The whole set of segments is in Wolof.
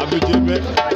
Abdou Diébé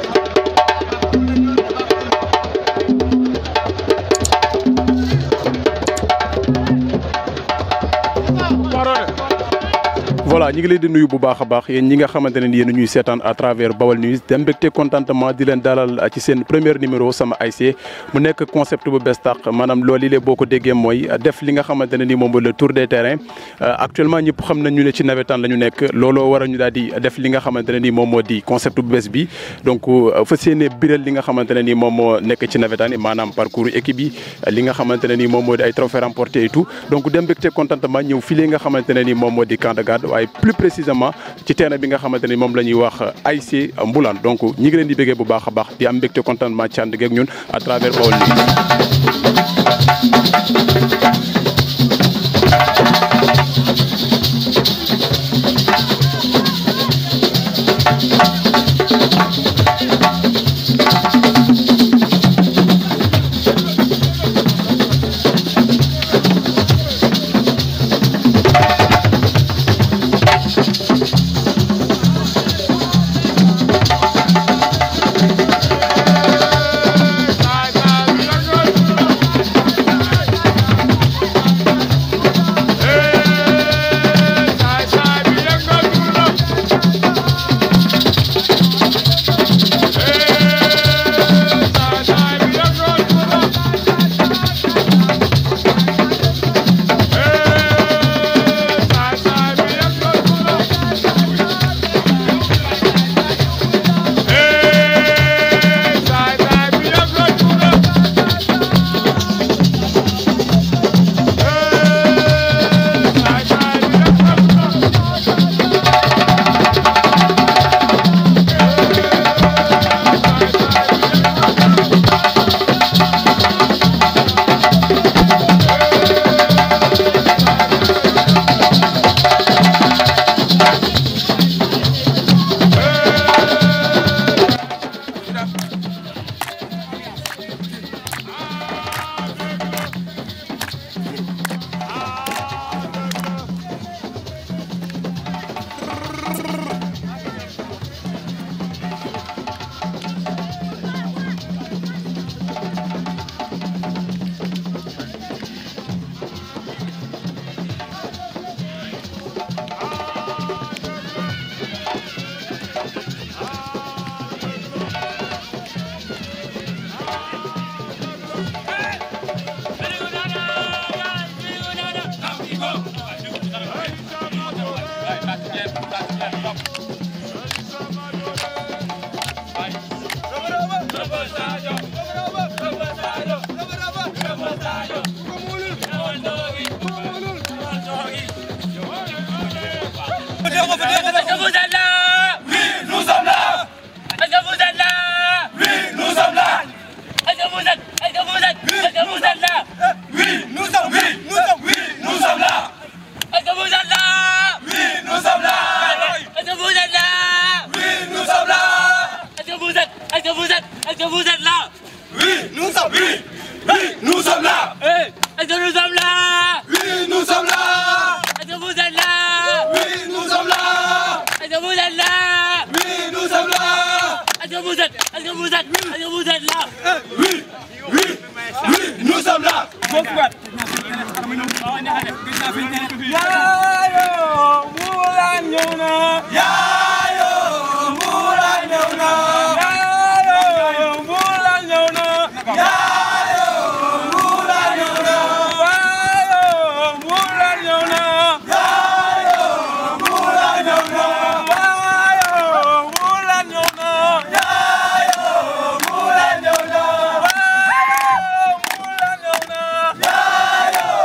voilà ñi ngi leen di nuyu bu baax a baax yéen ñi nga xamante ne yéen ñuy seetaan à travers Bawal News dem mbégte contentement di leen dalal ci seen premier numéro sama ASC mu nekk concept bu bees tàq maanaam loolu yi boo ko déggee mooy def li nga xamante ne ni moom mooy le tour des terrains actuellement ñëpp xam nañ ñu ne ci nawetaan la ñu nekk looloo war a ñu daal di def li nga xamante ne ni moom moo di concept bu bees bi donc fas yéene biral li nga xamante ne ni moom moo nekk ci nawetaan yi maanaam parcours équipe yi li nga xamante ne ni moom moo di ay trophées remportés et tout donc dem mbégte contentement ñëw fii li nga xamante ne ni moom moo di camp de garde waaye plus précisément ci terrain bi nga xamante ni moom la ñuy wax ASC Mboulane donc ñi ngi leen di bëggee bu baax a baax di am mbégte contentement ci ànd geeg ñun à travers Baol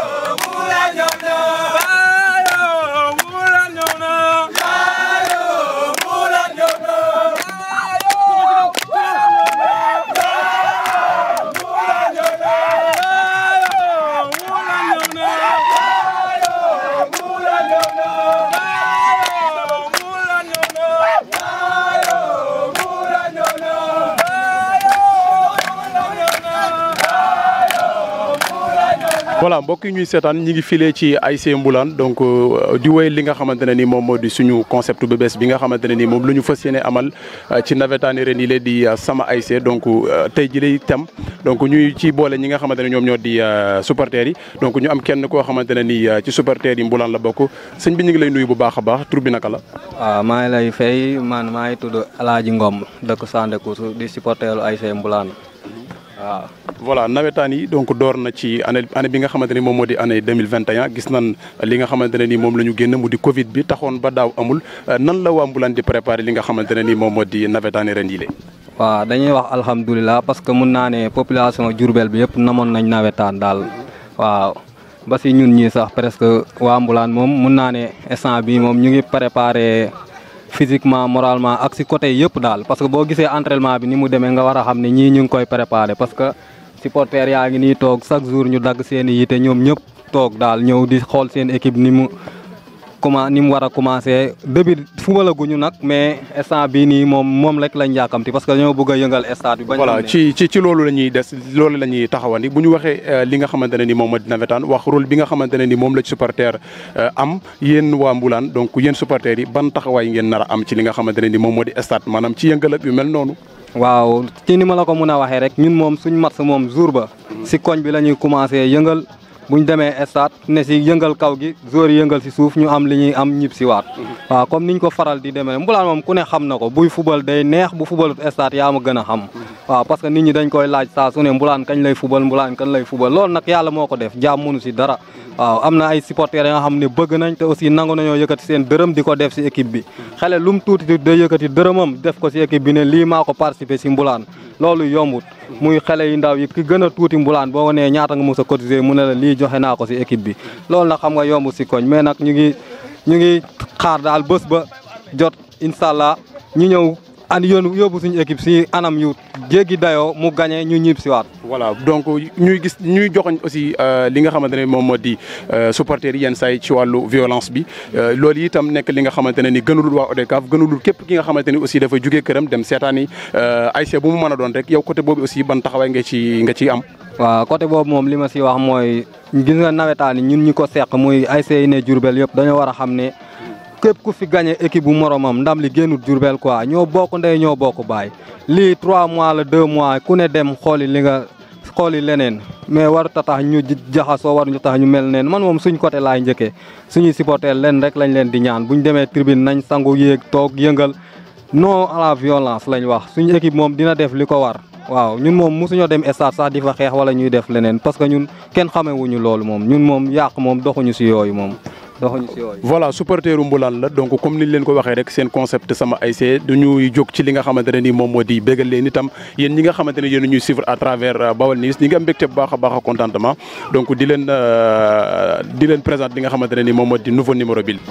Yayo, voilà mbokk yi ñuy seetaan ñi ngi filee ci ASC Mboulane donc di woy li nga xamante ne ni moom moo di suñu concept bu bees bi nga xamante ne ni moom lu ñu fas yéene amal ci nawetaani ren yi lee di sama ASC donc tey ji lay tem donc ñuy ci boole ñi nga xamante ne ñoom ñoo di supporters yi donc ñu am kenn koo xamante ne ni ci supporters yi Mboulane la bokk sëñ bi ñu ngi lay nuyu bu baax a baax tur bi naka la. waaw maa ngi lay fay man maa ngi tudd El Hadj Ngom dëkk Sandekoutou di supporteru ASC Mboulane waaw. voilà nawetaan yi donc door na ci année année bi nga xamante ni moom moo di année 2021 gis nan li nga xamante ne ni moom la ñu génn mu di Covid bi taxoon ba daaw amul nan la waa Mboulane di préparer li nga xamante ne ni moom moo di nawetaan yi ren yi waaw dañuy wax alhamdulilah parce que mun naa ne population Diourbel bi yëpp namoon nañ nawetaan daal waaw ba si ñun ñii sax presque waa Mboulane moom mun naa ne instant bi moom ñu ngi préparer physiquement moralement ak si côté yëpp daal parce que boo gisee entraînement bi ni mu demee nga war a xam ne ñii ñu ngi koy préparer parce que supporters yaa ngi nii toog chaque jour ñu dagg seen i yite ñoom ñëpp toog daal ñëw di xool seen équipe ni mu comment ni mu war a commencé début fubalaguñu nag mais instant bii nii moom moom rek lañ yàkkamti parce que dañoo bëgg a yëngal stade bi. bañ voilà ci ci ci loolu la ñuy des loolu la ñuy taxawandi bu ñu waxee li nga xamante ne ni moom moo di nawetaan wax rôle bi nga xamante ne ni moom la ci supporter am yéen waa Mboulane donc yéen supporters yi ban taxawaay ngeen nar a am ci li nga xamante ne ni moom moo di stade maanaam ci yëngal ak yu mel noonu. waaw ci ni ma la ko mën a waxee rek ñun moom suñ match moom jour ba si koñ bi la ñuy commencé yëngal. bu ñu demee stade ne si yëngal kaw gi joueurs yi yëngal si suuf ñu am li ñuy am ñib si waat waaw comme niñ ko faral di demee Mboulane moom ku ne xam na ko buy fubal day neex bu fubalut stade yaa ma gën a xam waaw parce que nit ñi dañ koy laaj saa su ne Mboulane kañ lay fubal Mboulane kañ lay fubal loolu nag yàlla moo ko def jaam mënu si dara waaw am na ay supporters yi nga xam ne bëgg nañ te aussi nangu nañoo yëkkati seen dërëm di ko def si équipe bi xale lu mu tuuti day yëkkati dërëmam def ko si équipe bi ne lii maa ko participé si Mboulane loolu yombut muy xale yu ndaw yi ki gën a tuuti Mboulane boo ko nee ñaata nga mos a cotiser mu ne la lii joxe naa ko si équipe bi loolu nag xam nga yomb si koñ mais nag ñu ngi ñu ngi xaar daal bés ba jot incha allah ñu ñëw and yoon yóbbu suñu équipe si anam yu jéggi dayoo mu gagné ñu ñib si waat voilà donc ñuy gis ñuy joxoñ aussi li nga xamante ne moom moo di supporters yi yenn saa yi ci wàllu violence bi loolu itam nekk li nga xamante ne ni gënulul waa ODCAV gënulul képp ki nga xamante ni aussi dafa jugee këram dem seetaani ASC bu mu mën a doon rek yow côté boobu aussi ban taxawaay nga ci nga ciy am waaw côté boobu moom li ma si wax mooy gis nga nawetaan yi ñun ñi ko seq muy ASC yi ne Diourbel yëpp dañoo war a xam ne képp ku fi gagné équipe bu moromam ndam li génnut Diourbel quoi ñoo bokk ndey ñoo bokk baay lii 3 mois la 2 mois ku ne dem xooli li nga xooli leneen mais warut a tax ñu jaxasoo waruñu tax ñu mel neen man moom suñ côté laay njëkkee suñuy supporter leen rek lañ leen di ñaan buñ demee tribune nañ sangu yéeg toog yëngal non à la violence lañ wax suñu équipe moom dina def li ko war waaw ñun moom mosuñoo dem stade sax di fa xeex wala ñuy def leneen parce que ñun kenn xamewuñu loolu moom ñun moom yàq moom doxuñu si yooyu moom doxuñu si yooyu. voilà supporteru Mboulane la donc comme niñ leen ko waxee rek seen concept sama ASC dañuy jóg ci li nga xamante ne ni moom moo di bégal leen itam yéen ñi nga xamante ne yéen ñuy suivre à travers Bawal News ñi ngi am mbégte bu baax a baax a contentement donc di leen di leen présenter li nga xamante ne ni moom moo di nouveau numéro bi.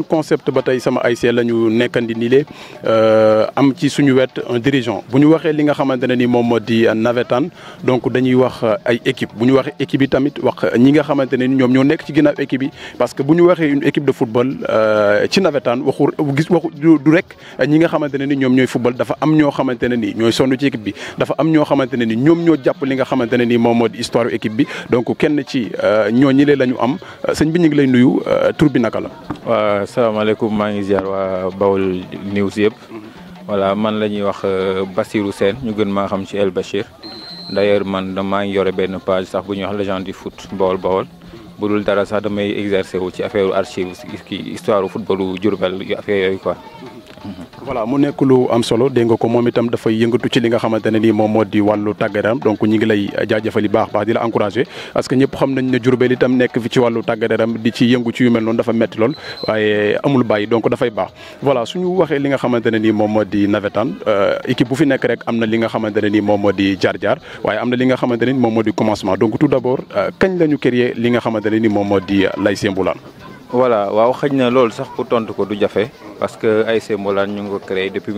concept ba tey sama ASC la ñu nekkandi nii le am ci suñu wet un dirigeant bu ñu waxee li nga xamante ne ni moom moo di navétane donc dañuy wax ay équipe bu ñu waxee équipe yi tamit wax ñi nga xamante ne ni ñoom ñoo nekk ci ginnaaw équipe yi parce que bu ñu waxee une équipe de football ci navétane waxu gis waxu du rek ñi nga xamante ne ni ñoom ñooy football dafa am ñoo xamante ne ni ñooy sonn ci équipe bi dafa am ñoo xamante ne ni ñoom ñoo jàpp li nga xamante ne ni moom moo di histoire équipe bi donc kenn ci ñoo ñi lee la ñu am sëñ bi ñu ngi lay nuyu tur bi naka la. waaw salaamaaleykum maa ngi ziar waa Baol News yëpp voilà man la ñuy wax Bassirou Sène ñu gën maa xam ci El Bachir d'ailleurs man maa ngi yore benn page sax bu ñuy wax légende du foot Baol Baol bu dul dara sax damay exercer wu ci affaire archive kii histoire footballu Diourbel affaire yooyu quoi. voilà mu nekk lu am solo dégg nga ko moom itam dafay yëngatu ci li nga xamante ne nii moom moo di wàllu tàggat-yaram donc ñi ngi lay jaajëfal yi baax baax di la encouragé parce que ñëpp xam nañ ne Diourbel itam nekk fi ci wàllu tàggat-yaram di ci yëngu ci yu mel noonu dafa metti lool waaye amul bàyyi donc dafay baax voilà suñu waxee li nga xamante ne nii moom moo di navétane équipe bu fi nekk rek am na li nga xamante ne nii moom moo di jaar-jaar waaye am na li nga xamante ne ni moom moo di commencement donc tout d'abord kañ la ñu créé li nga xamante ne ni moom moo di l'ASC Mboulane voilà waaw xëy na loolu sax pour tontu ko du jafe parce que ASC Mboulane ñu ngi ko créé depuis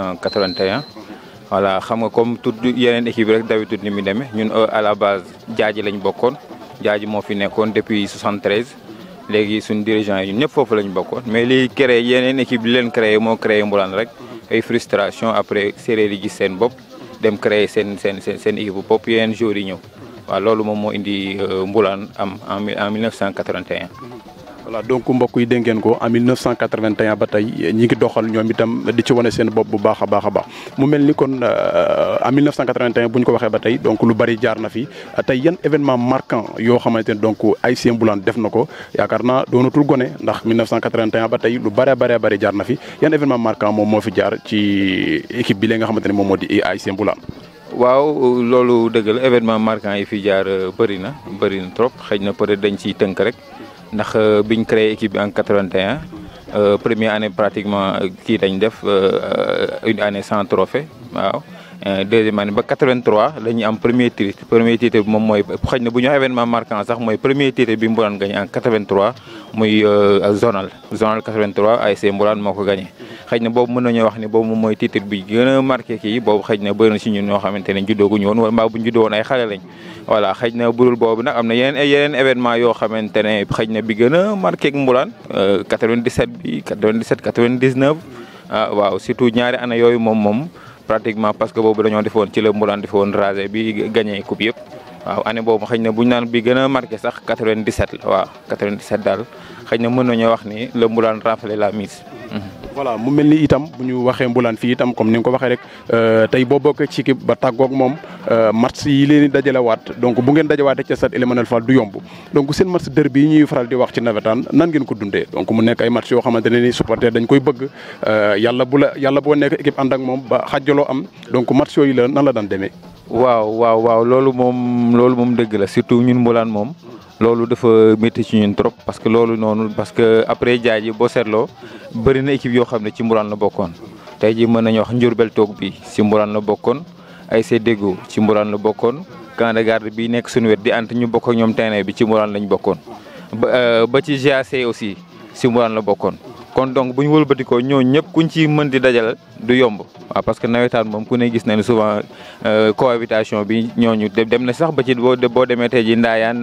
1981 voilà xam nga comme tout yeneen équipe rek d'habitude ni mu demee ñun à la base jaaji lañ bokkoon jaaji moo fi nekkoon depuis 73 léegi suñu dirigeant yi ñun ñëpp foofu lañ bokkoon mais li créé yeneen équipe li leen créé moo créé Mboulane rek ay frustration après séeréer yi gis seen bopp dem créé seen seen seen seen équipe bopp yeneen jours yi ñëw waaw loolu moom moo indi Mboulane am en en 1981. voilà donc mbokk yi dégg ngeen ko en 1981 ba tey ñi ngi doxal ñoom itam di ci wane seen bopp bu baax a baax a baax mu mel ni kon en 1981 bu ñu ko waxee ba tey donc lu bari jaar na fi tey yan événement marquant yoo xamante ne donc ASC Mboulane def na ko yaakaar naa doonatul gone ndax 1981 ba tey lu bëree bëree bëri jaar na fi yan événement marquant moom moo fi jaar ci équipe bi la nga xamante ne moom moo di ASC Mboulane. waaw loolu dëgg la événement marquant yi fi jaar bëri na bëri na trop xëy na peut-être dañ ciy tënk rek. ndax biñ créé équipe bi en 81 première année pratiquement kii dañ def une année sans trophée waaw deuxième année ba 83 la ñuy am premier titre premier titre bi moom mooy xëy na bu ñu wax événement marquant sax mooy premier titre bi Mboulane gagné en 83 muy zonal zonal 83 ASC Mboulane moo ko gagné. xëy na boobu mën nañoo wax ni boobu moom mooy titre bi gën a marqué kii boobu xëy na bëri na si ñun ñoo xamante ne juddooguñu woon wala mbaa bu ñu juddoo woon ay xale lañ. voilà xëy na budul boobu nag am na yeneen yeneen événement yoo xamante ne xëy na bi gën a marqué ak Mboulane 97 bi 97 99 ah waaw surtout ñaari année yooyu moom moom pratiquement parce que boobu dañoo defoon ci la Mboulane defoon rasé bi gagné coupe yëpp waaw année boobu xëy na bu ñu naan bi gën a marqué sax 97 la waaw 97 daal xëy na mën nañoo wax ni la Mboulane raflé la mise. voilà mu mel ni itam bu ñu waxee Mboulane fii itam comme ni nga ko waxee rek tey boo bokkee ci équipe ba tàggoog moom match yi leen di dajalewaat donc bu ngeen dajawaatee ca stade Elimanel Fall du yomb donc seen match derby yi ñuy faral di wax ci nawetaan nan ngeen ko dundee donc mu nekk ay match yoo xamante ne ni supporter dañ koy bëgg yàlla bu la yàlla boo nekk équipe ànd ak moom ba xàjjaloo am donc match yooyu la nan la daan demee. waaw waaw waaw loolu moom loolu moom dëgg la surtout ñun Mboulane moom. loolu dafa métti ci ñun trop parce que loolu noonu parce que après jaaji boo seetloo bëri na équipe yoo xam ne ci Mboulane la bokkoon tey jii mën nañu wax Ndiourbel toog bi ci Mboulane la bokkoon ASC Déggo ci Mboulane la bokkoon camp de garde bi nekk suñu wet di ant ñu bokk ak ñoom terrain bi ci Mboulane lañ bokkoon ba ba ci GAC aussi ci Mboulane la bokkoon kon donc bu ñu wëlbatikoo ñooñu ñëpp kuñ ci mën di dajal du yomb waaw parce que nawetaan moom ku ne gis nañu souvent cohabitation bi ñooñu dem na sax ba ci boo boo demee tey ji ndaayaan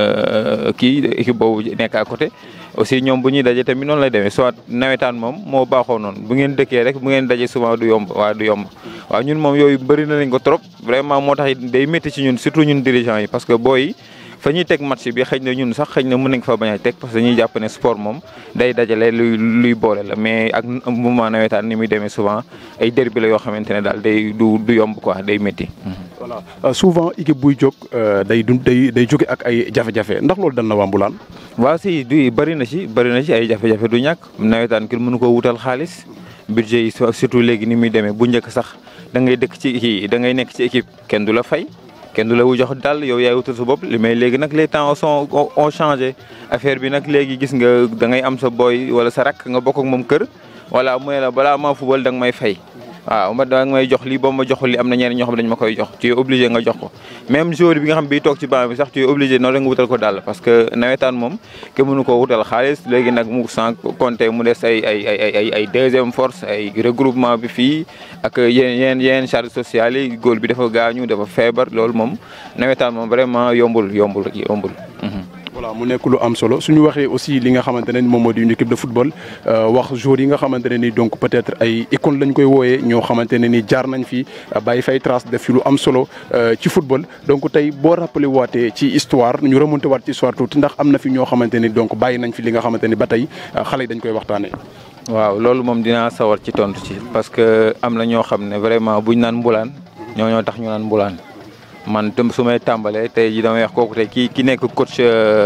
kii équipe boobu nekk à côté aussi ñoom bu ñuy daje tamit noonu lay demee soit nawetaan moom moo baaxoo noonu bu ngeen dëkkee rek bu ngeen daje souvent du yomb waaw du yomb waaw ñun moom yooyu bëri na nañ ko trop vraiment moo tax day métti ci ñun surtout ñun dirigeants yi parce que booy fa ñuy teg match bi xëy na ñun sax xëy na mën nañ fa bañ a teg parce que dañuy jàpp ne sport moom day dajale luy luy boole la mais ak moment nawetaan ni muy demee souvent ay derby la yoo xamante ne daal day du du yomb quoi day métti. voilà souvent équipe buy jóg day dund day day jóge ak ay jafe-jafe ndax loolu dal na waa Mboulane. waaw si du bëri na ci bëri na ci ay jafe-jafe du ñàkk nawetaan kenn mënu ko wutal xaalis budget yi surtout léegi ni muy demee bu njëkk sax da ngay dëkk ci kii da ngay nekk ci équipe kenn du la fay. kenn du la wu jox dal yow yaay wutal sa bopp mais léegi nag les temps sont ont changé affaire bi nag léegi gis nga da ngay am sa boy wala sa rakk nga bokk ak moom kër wala mu ne la balaa maa fubal da nga may fay waaw ma da nga may jox lii boo ma joxul li am na ñeneen ñoo xam ne dañ ma koy jox tu es obligé nga jox ko même joueur bi nga xam bi toog ci banc bi sax tu es obligé noonu la nga wutal ko dàll parce que nawetaan moom kenn mënu koo wutal xaalis léegi nag mu sans compter mu des ay ay ay ay ay deuxième force ay regroupement bi fii ak yeneen yeneen yeneen charge sociale yi góor bi dafa gaañu dafa feebar loolu moom nawetaan moom vraiment yombul yombul yombul. voilà mu nekk lu am solo suñu waxee aussi li nga xamante ne moom moo di une équipe de football wax joueurs yi nga xamante ne ni donc peut-être ay icône lañ koy wooyee ñoo xamante ne ni jaar nañ fi bàyyi fay trace def fi lu am solo ci football donc tey boo rappelé waatee ci histoire ñu remonté waat ci histoire tuuti ndax am na fi ñoo xamante ni donc bàyyi nañ fi li nga xamante ni ba tey xale yi dañ koy waxtaanee. waaw loolu moom dinaa sawar ci tontu ci parce que am na ñoo xam ne vraiment buñ naan mbulaan ñoo ñoo tax ñu naan mbulaan. man tam su may tàmbalee tey ji damay wax kooku tey ki ki nekk coach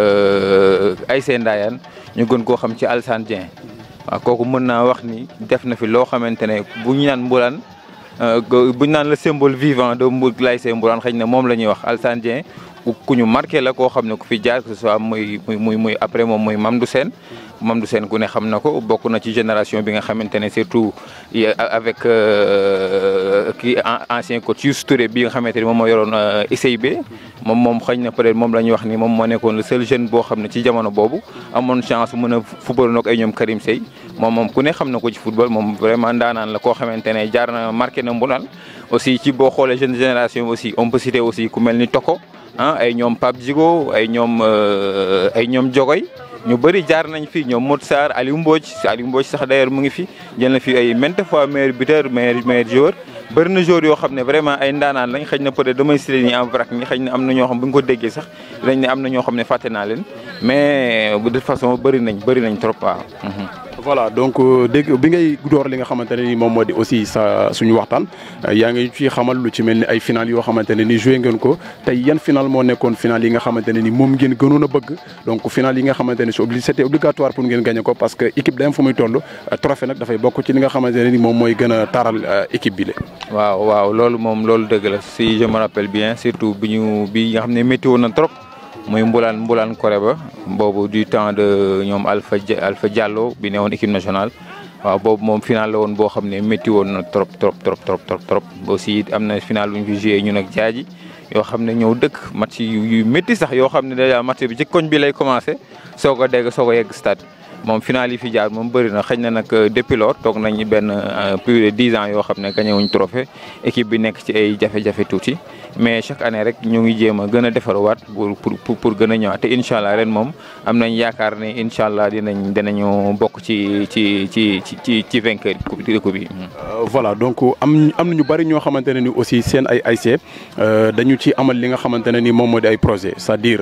Aïssé Ndayane ñu gën koo xam ci Alassane Dieng waaw kooku mën naa wax ni def na fi loo xamante ne bu ñu naan mbulaan bu ñu naan le symbole vivant de mbu l'ASC Mbourane xëy na moom la ñuy wax Alassane Dieng ku ñu marqué la koo xam ne ku fi jaar que ce soit muy muy muy après moom muy Mamdou Sène Mamdou Sène ku ne xam na ko bokk na ci génération bi nga xamante ne surtout avec kii ancien coach Youssou Touré bi nga xamante ne moom moo yoroon ICIB moom moom xëy na peut-être moom la ñuy wax ni moom moo nekkoon le seul jeune boo xam ne ci jamono boobu amoon chance mën a football nag ay ñoom Karim Sey moom moom ku ne xam na ko ci football moom vraiment ndaanaan la koo xamante ne jaar na marqué na Mbourane aussi ci boo xoolee jeune génération aussi on peut citer aussi ku mel ni Toko ah ay ñoom Pape Djigo ay ñoom ay ñoom Jogoy ñu bëri jaar nañ fi ñoom Modou Sarr Aliou Mbodj Aliou Mbodj sax d'ailleurs mu ngi fi jël na fi ay maintes fois meilleur buteur meilleur meilleur joueur bëri na joueurs yoo xam ne vraiment ay ndaanaan lañ xëy na peut-être damay cité nii en vrac ñi xëy na am na ñoo xam bu ñu ko déggee sax dañ ne am na ñoo xam ne fàtte naa leen mais de toute façon bëri nañ bëri nañ trop waaw. voilà donc dégg bi ngay door li nga xamante ne ni moom moo di aussi sa suñu waxtaan yaa ngi ci xamal lu ci mel ni ay final yoo xamante ne ni joué ngeen ko tey yan final moo nekkoon final yi nga xamante ne ni moom ngeen gënoon a bëgg donc final yi nga xamante ne c'est c'était obligatoire pour ngeen gagné ko parce que équipe day am fu muy toll trophée nag dafay bokk ci li nga xamante ne ni moom mooy gën a taaral équipe bi la. waaw waaw loolu moom loolu dëgg la si je me rappelle bien surtout bi ñu bi nga xam ne métti woon na trop. muy Mbulaan Mbulaan Koré ba boobu du temps de ñoom Alpha Alpha Diallo bi ne woon équipe nationale waaw boobu moom final la woon boo xam ne métti woon na trop trop trop trop trop trop aussi am na final bu ñu fi joué ñun ak jaaji yoo xam ne ñëw dëkk match yu métti sax yoo xam ne déjà match bi ci koñ bi lay commencé soog a dégg soog a yegg stade moom final yi fi jaar moom bëri na xëy na nag depuis lors toog nañ benn plus de dix ans yoo xam ne gagné wuñ trophée équipe bi nekk ci ay jafe-jafe tuuti mais chaque année rek ñu ngi jéem a gën a defaruwaat pour pour pour gën a ñëwaat te incha allah ren moom am nañ yaakaar ne incha allah dinañ dinañu bokk ci ci ci ci ci vainqueur yi coupe bi. voilà donc am am na ñu bari ñoo xamante ne ni aussi seen ay ASC dañu ci amal li nga xamante ne ni moom moo di ay projet c'est-à-dire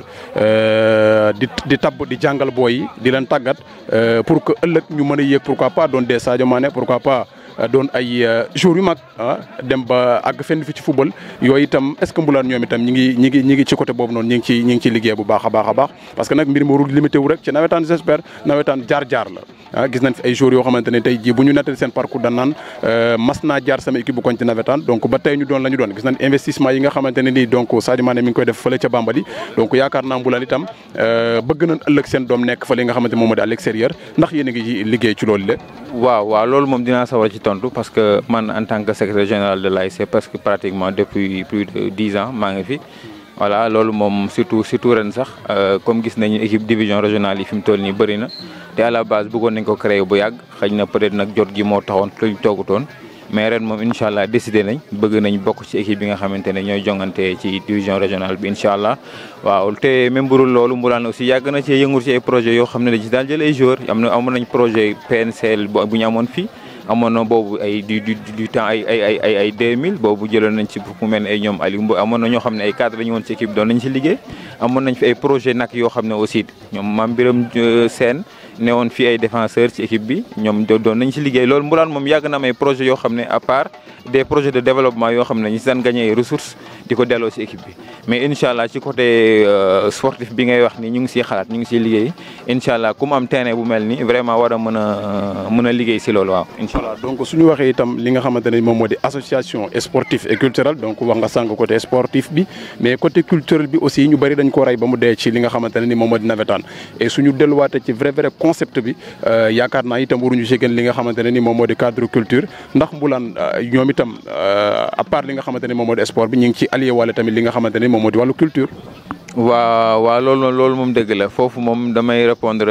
di di tabb di jàngal booy yi di leen tàggat pour que ëllëg ñu mën a yéeg pourquoi pas doon des Sadio Mané pourquoi pas. doon ay joueurs yu mag ah dem ba àgg fenn fi ci football yooyu itam est ce que Mboulane ñoom itam ñi ngi ñi ngi ñi ngi ci côté boobu noonu ñi ngi ci ñi ngi ci liggéey bu baax a baax a baax parce que nag mbir mi warul limité wu rek ci nawetaan j'espère nawetaan jaar-jaar la ah gis nañ fi ay joueurs yoo xamante ne tey jii bu ñu nettali seen parcours dan naan mas naa jaar sama équipe bu koñ ci nawetaan donc ba tey ñu doon la ñu doon gis nañ investissement yi nga xamante ne nii donc Sadio Mané mi ngi koy def fële ca Bambali donc yaakaar naa Mboulane itam bëgg nañ ëllëg seen doom nekk fële nga xamante moom moo di à l'extérieur ndax yéen a ngi liggéey ci loolu le waaw waaw loolu moom dinaa sawar ci tontu parce que man en tant que secrétaire général de l'ASC parce que pratiquement depuis plus de dix ans maa ngi fi voilà loolu moom surtout surtout ren sax comme gis nañu équipe division régionale yi fi mu toll nii bëri na te à la base bëggoon nañ ko créer bu yàgg xëy na peut-être nag jot gi moo taxoon luñ toogutoon mais ren moom incha allah décidé nañ bëgg nañ bokk ci équipe bi nga xamante ne ñooy jongante ci division régionale bi incha allah waaw te même burul loolu Mboulane aussi yàgg na ci yëngu ci ay projets yoo xam ne dañ ci daal jël ay joueurs am na amoon nañ projet PNCL bu ñu amoon fii amoon na boobu ay du du du temps ay ay ay ay ay 2000 boobu jëloon nañ ci ku mel ne ay ñoom Aliou Mbow amoon na ñoo xam ne ay cadre la ñu woon ci équipe doon nañ ci liggéey amoon nañ fi ay projet nag yoo xam ne aussi ñoom Mame Birame Sène ne woon fii ay défenseurs ci équipe bi ñoom doon nañ ci liggéey loolu Mboulane moom yàgg na am ay projets yoo xam ne à part des projets de développement yoo xam ne ñu si daan gagné ay ressources di ko delloo ci équipe bi mais incha allah ci côté sportif bi ngay wax ni ñu ngi siy xalaat ñu ngi siy liggéey incha allah ku mu am terrain bu mel ni vraiment war a mën a mën a liggéey si loolu waaw incha allah. voilà donc suñu waxee itam li nga xamante ne moom moo di association sportive et culturelle donc wax nga sànq côté sportif bi mais côté culturel bi aussi ñu bëri dañ ko rey ba mu dee ci li nga xamante ne ni moom moo di nawetaan et suñu delluwaatee ci vrai vrai concept bi yaakaar naa itam waruñu si gën li nga xamante ne ni moom moo di cadre culture ndax Mbulane ñoom itam à part li nga xamante ne moom moo di sport bi ñu ngi ci allié wala tamit li nga xamante ne moom moo di wàllu culture. waaw waaw loolu loolu moom dëgg la foofu moom damay répondre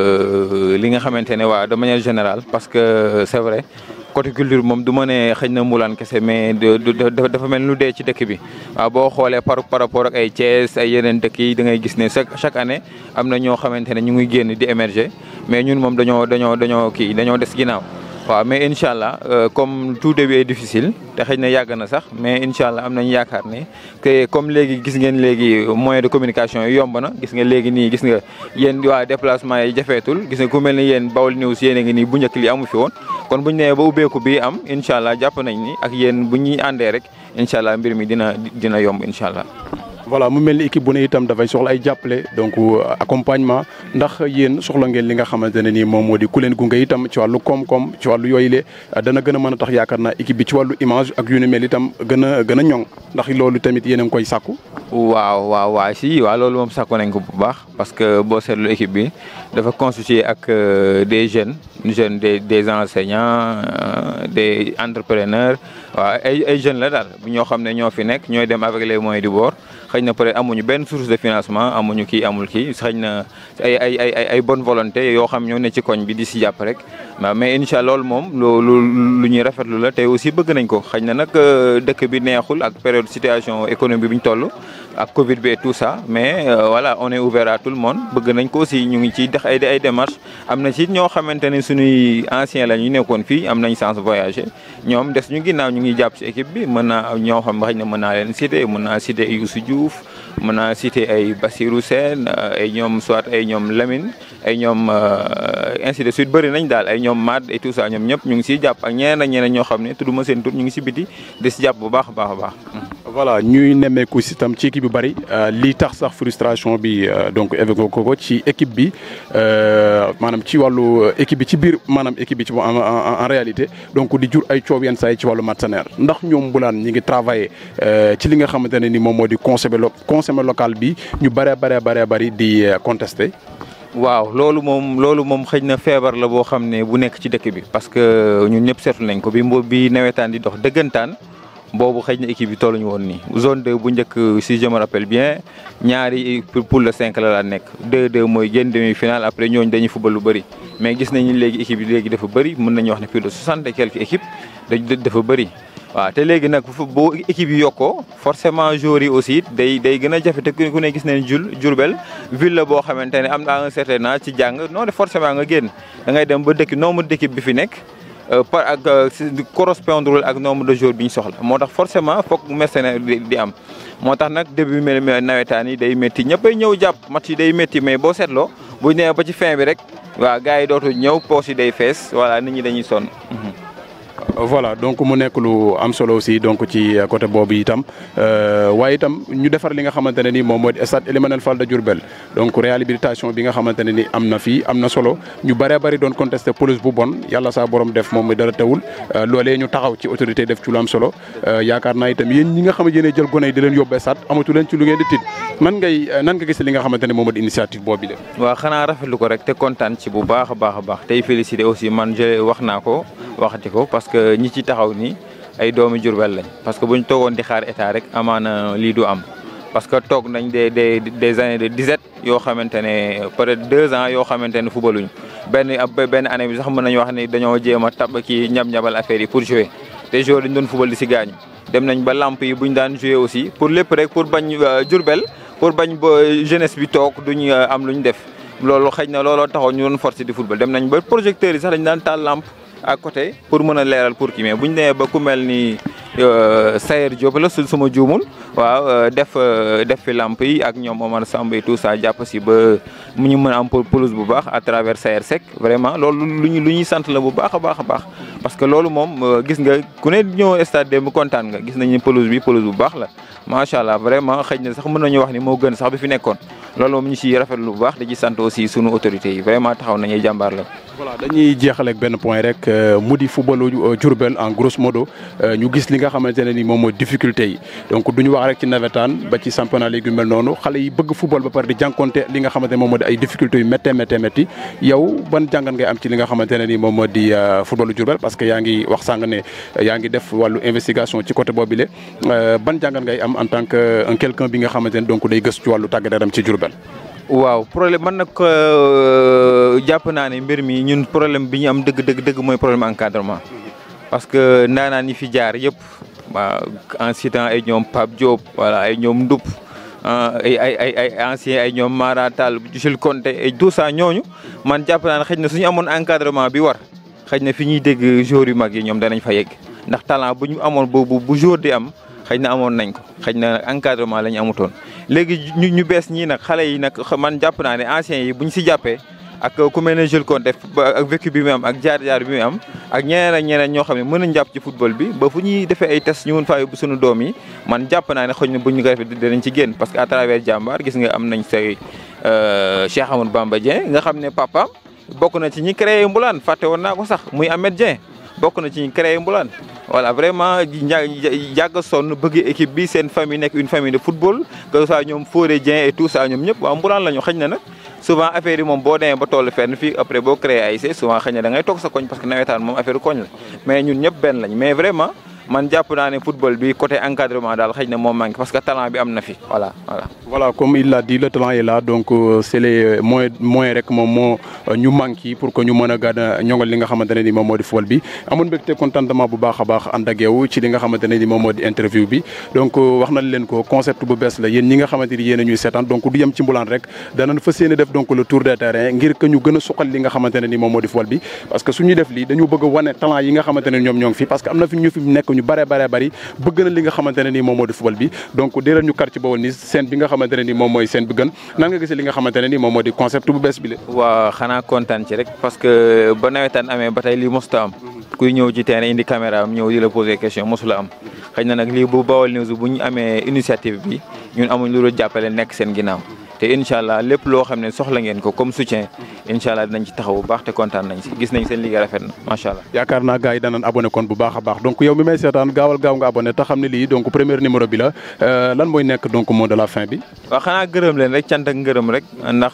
li nga xamante ne waa de manière générale parce que c'est vrai côté culture moom du ma ne xëy na Mbulane kese mais dafa mel lu dee ci dëkk bi waaw boo xoolee par par rapport ak ay Thiès ay yeneen dëkk yi da ngay gis ne chaque chaque année am na ñoo xamante ne ñu ngi génn di émerger mais ñun moom dañoo dañoo dañoo kii dañoo des ginnaaw. waaw mais incha allah comme tout début est difficile te xëy na yàgg na sax mais incha allah am nañu yaakaar ne que comme léegi gis ngeen léegi moyen de communication yi yomb na gis nga léegi nii gis nga yéen waa déplacement yi jafeetul gis nga ku mel ni yéen Baol News yéen a ngi nii bu njëkk li amu fi woon kon bu ñu nee ba ubbeeku bi am incha allah jàpp nañ ni ak yéen bu ñuy àndee rek incha allah mbir mi dina dina yomb incha allah. voilà mu mel ni équipe bu ne itam dafay soxla ay jàppale donc accompagnement ndax yéen soxla ngeen li nga xamante ne ni moom moo di ku leen gunge itam ci wàllu koom-koom ci wàllu yooyu le dana gën a mën a tax yaakaar naa équipe bi ci wàllu image ak yu ni mel itam gën a gën a ñoŋ ndax loolu tamit yéen a ngi koy sàkku. waaw waaw waaw si waaw loolu moom sàkku nañ ko bu baax parce que boo seetlu équipe bi dafa constitué ak des jeunes jeunes des des enseignants des entrepreneurs waaw ay ay jeunes la daal ñoo xam ne ñoo fi nekk ñooy dem avec les moyens du bord. xëy na peut-être amuñu benn source de financement amuñu kii amul kii xëy na ay ay ay ay bonne volonté yoo xam ñoo ne ci koñ bi di si jàpp rek mais incha allah loolu moom loolu lu ñuy rafetlu la te aussi bëgg nañ ko xëy na nag dëkk bi neexul ak période situation économique bi ñu toll ak Covid bi et tout ça mais voilà on est ouvert à tout le monde bëgg nañ ko aussi ñu ngi ciy def ay ay démarches am na ci ñoo xamante ne suñuy anciens la ñu nekkoon fii am nañ chance voyager ñoom des ñu ginnaaw ñu ngi jàpp ci équipe bi mën naa ñoo xam xëy na mën naa leen citer mën naa citer Youssou Diouf mën naa citer ay Bassirou Sène ay ñoom soit ay ñoom Lamine ay ñoom ainsi de suite bëri nañ daal ay ñoom Mad et tout ça ñoom ñëpp ñu ngi siy jàpp ak ñeneen ak ñeneen ñoo xam ne tudduma seen tur ñu ngi si biti di si jàpp bu baax a baax a baax. voilà ñuy nemmeeku si tam ci équipe bi bëri lii tax sax frustration bi donc évoqué ko ko ci équipe bi maanaam ci wàllu équipe bi ci biir maanaam équipe bi ci en réalité donc di jur ay coow yenn saa yi ci wàllu mercenaire ndax ñoom Mbulane ñi ngi travailler ci li nga xamante ne ni moom moo di consommé consommé local bi ñu bëree bëree bëree bëri di contesté. waaw loolu moom loolu moom xëy na feebar la boo xam ne bu nekk ci dëkk bi parce que ñun ñëpp seetlu nañ ko bi mbo bi nawetaan di dox dëggantaan boobu xëy na équipe bi tolluñu woon nii zone 2 bu njëkk si je me rappelle bien ñaari poule de 5 la daan nekk 2-2 mooy génn demi final après ñooñu dañuy fubal lu bëri mais gis nañu léegi équipe yi léegi dafa bëri mën nañu wax ne plus de 60 et quelques équipes dafa bëri. waaw te léegi nag boo équipe yi yokkoo forcément joueurs yi aussi day day gën a jafe te ku ne gis nañ jul Diourbel ville la boo xamante ne am na un certain âge ci jàng non de forcément nga génn da ngay dem ba dëkk nombre d'équipe bi fi nekk par ak correspondre ak nombre de joueurs bi ñu soxla moo tax forcément foog mercenaire di am moo tax nag début mel nawetaan yi day métti ñëppay ñëw jàpp match yi day métti mais boo seetloo bu ñëwee ba ci fin bi rek waaw gars yi dootu ñëw poche yi day fees voilà nit ñi dañuy sonn voilà donc mu nekk lu am solo aussi donc ci côté boobu itam waaye itam ñu defar li nga xamante ne ni moom moo di stade Elimanel Fall de Diourbel donc réhabilitation bi nga xamante ne ni am na fii am na solo ñu bëree bëri doon contesté police bu bon yàlla saa borom def moom mi dara tewul loolee ñu taxaw ci autorité def ci lu am solo yaakaar naa itam yéen ñi nga xam ne yéen jël gone yi di leen yóbbee stade amatu leen ci lu ngeen di tiit nan ngay nan nga gis li nga xamante ne moom moo di initiative boobu bi waaw xanaa rafetlu ko rek te kontaan ci bu baax a baax a baax tey félicité aussi man je wax naa ko waxati ko parce que ñi ci taxaw ni ay doomi Jurbel lañ parce que bu ñu toogoon di xaar état rek amaana lii du am parce que toog nañ des des des années de disette yoo xamante ne peut-être deux ans yoo xamante ne fubaluñ benn benn année bi sax mën nañu wax ni dañoo jéem a tab kii ñab-ñabal affaire yi pour jouer te joueur dañ doon fubal di si gaañu dem nañ ba lamp yi buñ daan jouer aussi pour lépp rek pour bañ Jurbel pour bañ ba jeunesse bi toog duñ am luñ def loolu xëy na looloo taxoon ñu doon forcé di football dem nañ ba projecteurs yi sax dañ daan taal lampe à côté pour mën a leeral pour kii mais bu ñu nee ba ku mel ni Sayer Diop la su suma juumul waaw def def fi lamp yi ak ñoom Omar Samb et tout ça jàpp si ba mu ñu mën a am pelouse bu baax à travers Sayer Seck vraiment loolu lu ñu lu ñuy sant la bu baax a baax a baax. parce que loolu moom gis nga ku ne ñëw stade démb kontaan nga gis nañu pelouse bi pelouse bu baax la macha allah vraiment xëy na sax mën nañu wax ni moo gën sax bi fi nekkoon loolu moom ñu si rafetlu bu baax di ci sant aussi sunu autorités yi vraiment taxaw nañuy jàmbaar la. voilà dañuy jeexale ak benn point rek mu di footballu Diourbel en grosso modo ñu gis li nga xamante ne ni moom mooy difficulté yi donc du ñu wax rek ci nawetaan ba ci championnat léegi yu mel noonu xale yi bëgg football ba pare di jànkonte li nga xamante ne moom moo di ay difficultés yu méttee méttee métti yow ban jàngat ngay am ci li nga xamante ne ni moom moo di footballu Diourbel parce que yaa ngi wax sàng ne yaa ngi def wàllu investigation ci côté boobu le ban jàngat ngay am en tant que un quelqu'un bi nga xamante ne donc day gëstu ci wàllu tàggat yaram ci Diourbel waaw problème man nag jàpp naa ne mbir mi ñun problème bi ñu am dëgg dëgg dëgg mooy problème encadrement parce que ndaanaan ñi fi jaar yëpp waaw en citant ay ñoom Pape Diop voilà ay ñoom Ndoup ay ay ay ay anciens ay ñoom Mara Tall Jules Conté et tout ça ñooñu man jàpp naa ne xëy na suñu amoon encadrement bi war xëy na fi ñuy dégg joueurs yu mag yi ñoom danañ fa yegg ndax talent bu ñu amoon boobu bu jour di am xëy na amoon nañ ko xëy na encadrement la ñu amutoon léegi ñu ñu bees ñii nag xale yi nag man jàpp naa ne anciens yi bu ñu si jàppee ak ku mel ne Jules Conté ak vécu bi mu am ak jaar-jaar bi mu am ak ñeneen ak ñeneen ñoo xam ne mën nañ jàpp ci football bi ba fu ñuy defee ay test ñu mun faa yóbbu suñu doom yi man jàpp naa ne xëy na bu ñu ko defee dinañ ci génn parce que à travers jàmbaar gis nga am nañ say Cheikh Amadou Bamba Dieng nga xam ne papaam bokk na ci ñi créé Mbulaan fàtte woon naa ko sax muy Ahmed Dieng bokk na ci ñi créé Mbulaan voilà vraiment yàgg sonn bëgg équipe bi seen famille nekk une famille de football que ça ñoom Fodé Dieng et tout ça ñoom ñëpp waaw Mbulaan la ñu xëy na nag souvent affaire yi moom boo demee ba toll fenn fii après boo créé ay c souvent xëy na da ngay toog sa koñ parce que nawetaan moom affaire koñ la mais ñun ñëpp benn lañ mais vraiment man jàpp naa ne football bi côté encadrement daal xëy na moom manqué parce que talent bi am na fi voilà voilà. voilà comme il l'a dit le talent est là donc c'est les moyens moyens rek moom moo ñu manqué pour que ñu mën a gën a ñoŋal li nga xamante ne ni moom moo di football bi amoon mbégte contentement bu baax a baax ànd ak yow ci li nga xamante ne ni moom moo di interview bi donc wax nañ leen ko concept bu bees la yéen ñi nga xamante ni yéen a ñuy seetaan donc du yem ci mbulaan rek danañ fas yéene def donc le tour des terrains ngir que ñu gën a suqal li nga xamante ne ni moom moo di football bi parce que suñuy def lii dañu bëgg a wane talent yi nga xamante ne ñoom ñoo ngi fi parce que am na fi ñu fi nekk ñu bare bare bari bëgg na li nga xamante ne nii moom moo di football bi donc dee leen ñu kar ci Baol News seen bi nga xamante ne nii moom mooy seen bi gën nan nga gisee li nga xamante ne nii moom moo di concept bu bees bi la waaw xanaa kontaan ci rek parce que ba nawetaan amee ba tey lii mosuta am kuy ñëw ci terrain indi caméra am ñëw di la poser question mosula am xëy na nag lii bu Baol News bu ñu amee initiative bi ñun amuñ lu dul jàppale nekk seen ginnaaw te incha allah lépp loo xam ne soxla ngeen ko comme soutien incha allah dinañ ci taxaw bu baax te kontaan nañ si gis nañ seen liggéey rafet na macha allah. yaakaar naa gars yi danañ abonné kon bu baax a baax donc yow mi may seetaan gaawal gaaw nga abonné te xam ne lii donc premier numéro bi la lan mooy nekk donc mot de la fin bi. waaw xanaa gërëm leen rek cant ak ngërëm rek ndax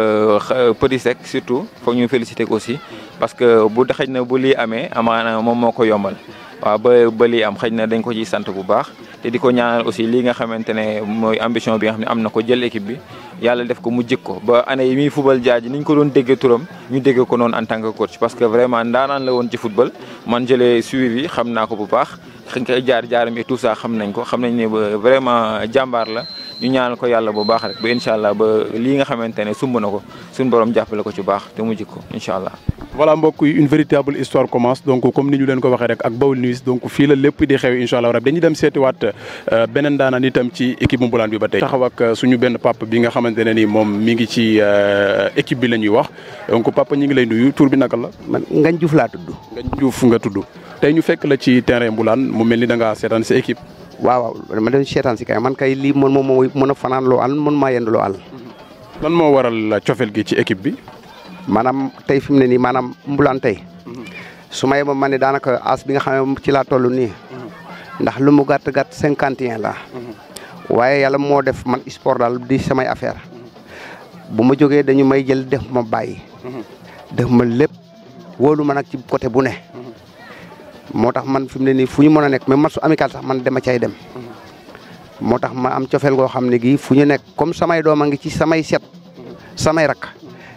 Petit Seck surtout foog ñu féliciter ko aussi parce que bu xëj na bu lii amee amaana moom moo ko yombal. waaw ba ba lii am xëy na dañ ko ciy sant bu baax te di ko ñaanal aussi lii nga xamante ne mooy ambition bi nga xam ne am na ko jël équipe bi yàlla def ko mu jik ko ba année yi muy football jaaji ni ñu ko doon déggee turam ñu dégg ko noonu en tant que coach parce que vraiment ndaanaan la woon ci football man jëlee suivi xam naa ko bu baax xëy na jaar jaaram et tout ça xam nañ ko xam nañ ne ba vraiment jàmbaar la ñu ñaanal ko yàlla bu baax rek ba incha allah ba lii nga xamante ne sumb na ko suñu borom jàppale ko ci baax te mu jik ko incha allah. voilà mbokk yi une véritable histoire commence donc comme ni ñu leen ko waxee rek ak Baol News donc fii la lépp di xew incha allah rabi dañuy dem seetiwaat beneen daanaan itam ci équipe bu Mbulaan bi ba tey. taxaw ak suñu benn papa bi nga xamante ne ni moom mi ngi ci équipe bi la ñuy wax donc papa ñi ngi lay nuyu tur bi naka la. man Ngagne Diouf laa tudd. Ngagne Diouf nga tudd tey ñu fekk la ci terrain Mbulaan mu mel ni da ngaa seetaan sa équipe. waaw waaw ma dem seetaan si kay man kay lii man moom moo mën a fanaan loo àll man maa yend loo àll. lan moo waral cofeel gi ci équipe bi. maanaam tey fi mu ne nii maanaam mbulaan tey su ma yeboo ma ne daanaka as bi nga xam ne ci laa toll nii ndax lu mu gàtt gàtt cinquante et un la waaye yàlla moo def man sport daal di samay affaire bu ma jógee dañu may jël def ma bàyyi. def ma lépp wóolu ma nag ci côté bu ne. moo tax man fi mu ne nii fu ñu mën a nekk même match amical sax man dama cay dem. moo tax ma am cofeel goo xam ne gii fu ñu nekk comme samay doom a ngi ci samay set samay rakk.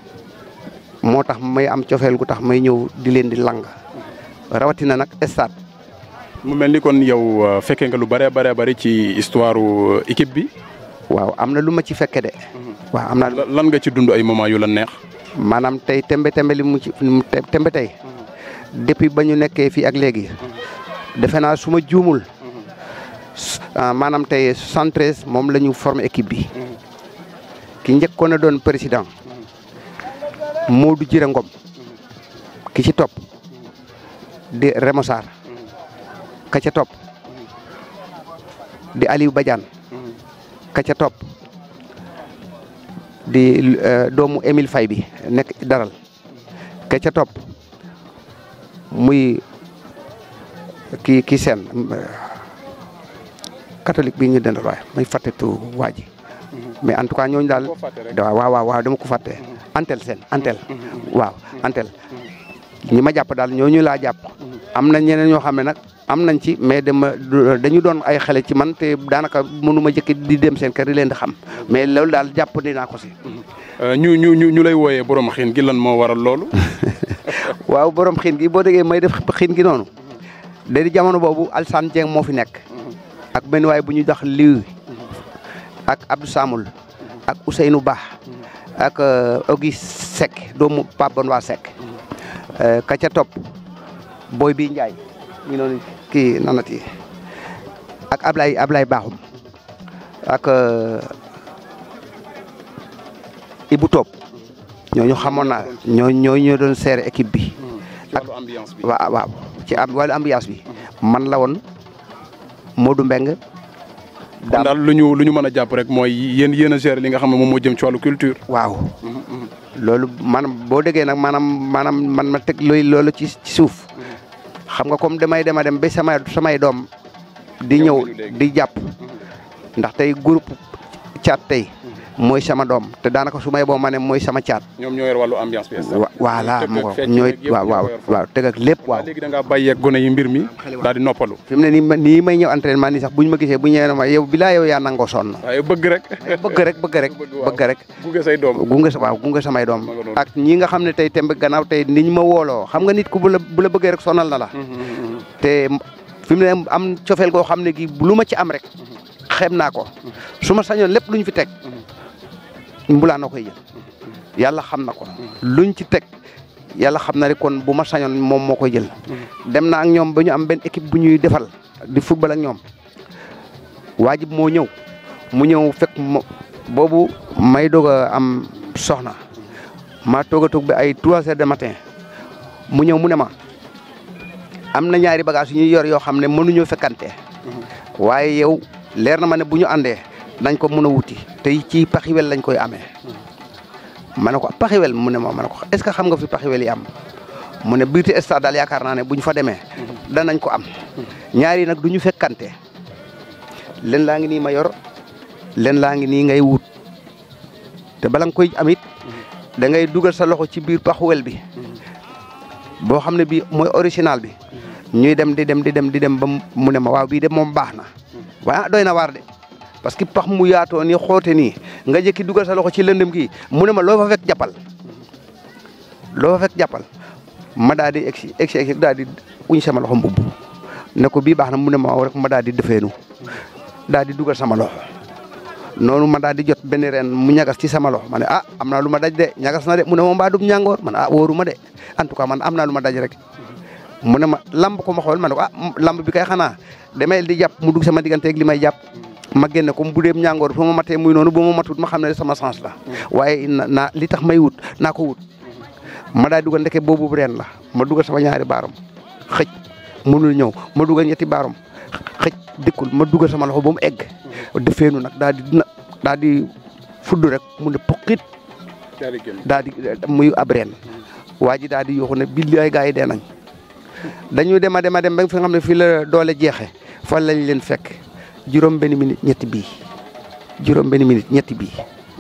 moo tax may am cofeel gu tax may ñëw di leen di lang rawatina nag stade. mu mel ni kon yow fekkee nga lu bëree bëree bëri ci histoire équipe bi. waaw am na lu ma ci fekke de. waaw am na lan nga ci dund ay moment yu la neex. maanaam tey tembe tembe li mu ci tembe tey depuis ba ñu nekkee fii ak léegi defe naa su ma juumul maanaam tey 73 moom la ñu formé équipe bi ki njëkkoon a doon président. Modou Jire Ngom ki ci topp di Remosar ka ca topp di Aliou Badiane ka ca topp di doomu Émile Faye bi nekk daral ke ca topp muy kii kii seen catholique bi ñu dendal waaye may fàtte tu waa ji mais en tout cas ñooñu daal waaw waaw waaw dama ko fàtte antel seen antel waaw antel ñi ma jàpp daal ñooñu laa jàpp am na ñeneen ñoo xam ne nag am nañ ci mais dama dañu doon ay xale ci man te daanaka mënuma jëkk di dem seen kër di leen di xam mais loolu daal jàpp dinaa ko si ñu ñu ñu ñu lay wooyee borom xiin gi lan moo waral loolu. waaw borom xiin gi boo déggee may def xiin gi noonu da di jamono boobu Alsane Dieng moo fi nekk ak benn waay bu ñuy dox liw ak Abdou Samul ak Ousseynou Ba ak Auguste Seck doomu Pape Bon waa Seck ka ca topp booy bi Ndiaye ñu noonu kii nanati ak Ablaye Ablaye Bakhoum ak Ibou Top ñooñu xamoon naa ñoo ñoo ñoo doon seere équipe bi. ak ambiance bi waaw waaw ci am wàllu ambiance bi. man la woon Modou Mbeng kon daal lu ñu lu ñu mën a jàpp rek mooy yéen yéen a gérer li nga xam ne moom moo jëm ci wàllu culture. waaw loolu maanaam boo déggee nag maanaam maanaam man ma teg looy loolu ci ci suuf xam nga comme damay dem a dem ba samay samay doom di ñëw di jàpp ndax tey groupe caat tey mooy sama doom te daanaka su may boo ma ne mooy sama caat. ñoom ñoo yor wàllu ambiance bi. voilà mu ko ñooy waaw waaw waaw teg ak lépp waaw. léegi da ngaa bàyyi ak gone yi mbir mi daal di noppalu. fi mu ne nii nii may ñëw entraînement nii sax buñ ma gisee bu ñëwee ma yow bilaa yow yaa nangoo sonn. waaye bëgg rek. bëgg rek bëgg rek bëgg rek. gunge say doom gunge waaw gunge samay doom. ak ñi nga xam ne tey temb gannaaw tey niñ ma wooloo xam nga nit ku bu la bu la bëggee rek sonal na la. te fi mu ne am cofeel goo xam ne gi lu ma ci am rek xem naa ko su ma sañoon lépp luñ fi teg mbulaan na koy jël yàlla xam na ko luñ ci teg yàlla xam na rek kon bu ma sañoon moom moo koy jël dem na ak ñoom ba ñu am benn équipe bu ñuy defal di football ak ñoom waajib moo ñëw mu ñëw fekk mo boobu may doog a am soxna maa toog a toog bi ay trois heures de matin mu ñëw mu ne ma am na ñaari bagage yu ñuy yor yoo xam ne mënuñoo fekkante waaye yow leer na ma ne bu ñu àndee dañ ko mën a wuti te ci paxiwel lañ koy amee ma ne ko paxiwel mu ne ma ma ne ko est-ce que xam nga fi paxiwel yi am mu ne biir stade daal yaakaar naa ne bu ñu fa demee danañ ko am ñaari nag du ñu fekkante len laa ngi nii ma yor len laa ngi nii ngay wut te bala nga koy amit da ngay dugal sa loxo ci biir paxuwel bi boo xam ne bii mooy original bi ñuy dem di dem di dem di dem ba mu ne ma waaw bii de moom baax na waaye ah doy na waar de parce que pax mu yaatoo ni xoote nii nga jëkki dugal sa loxo ci lëndëm gi mu ne ma loo fa fekk jàppal loo fa fekk jàppal ma daal di egsi egsi egsi daal di uñ sama loxo mbubb ne ko bii baax na mu ne ma rek ma daal di defeenu daal di dugal sama loxo noonu ma daal di jot benn ren mu ñagas ci sama loxo ma ne ah am naa lu ma daj de ñagas na de mu ne ma mbaa dum ñàngoor man ah wóoru ma de en tout cas man am naa lu ma daj rek mu ne ma lamb ko ma xool ma ne ko ah lamb bi kay xanaa damay di jàpp mu dugg sama digganteeg li may jàpp ma génne ko bu dee ñàngoor fu ma matee muy noonu bu ma matut ma xam ne sama sens la waaye naa li tax may wut naa ko wut ma daal dugal ndeke boobu ren la ma dugal sama ñaari baaram xëj mënul ñëw ma dugal ñetti baaram xëj dikkul ma dugal sama loxo ba mu egg defeenu nag daal di daal di fudd rek mu ne poqit daal di muy ab ren waa ji daal di yuuxu ne billaay gaa yi dee nañ dañu dem a dem a dem ba fi nga xam ne fii la doole jeexe fan lañ leen fekk juróom benn minute ñetti bii juróom benn minute ñetti bii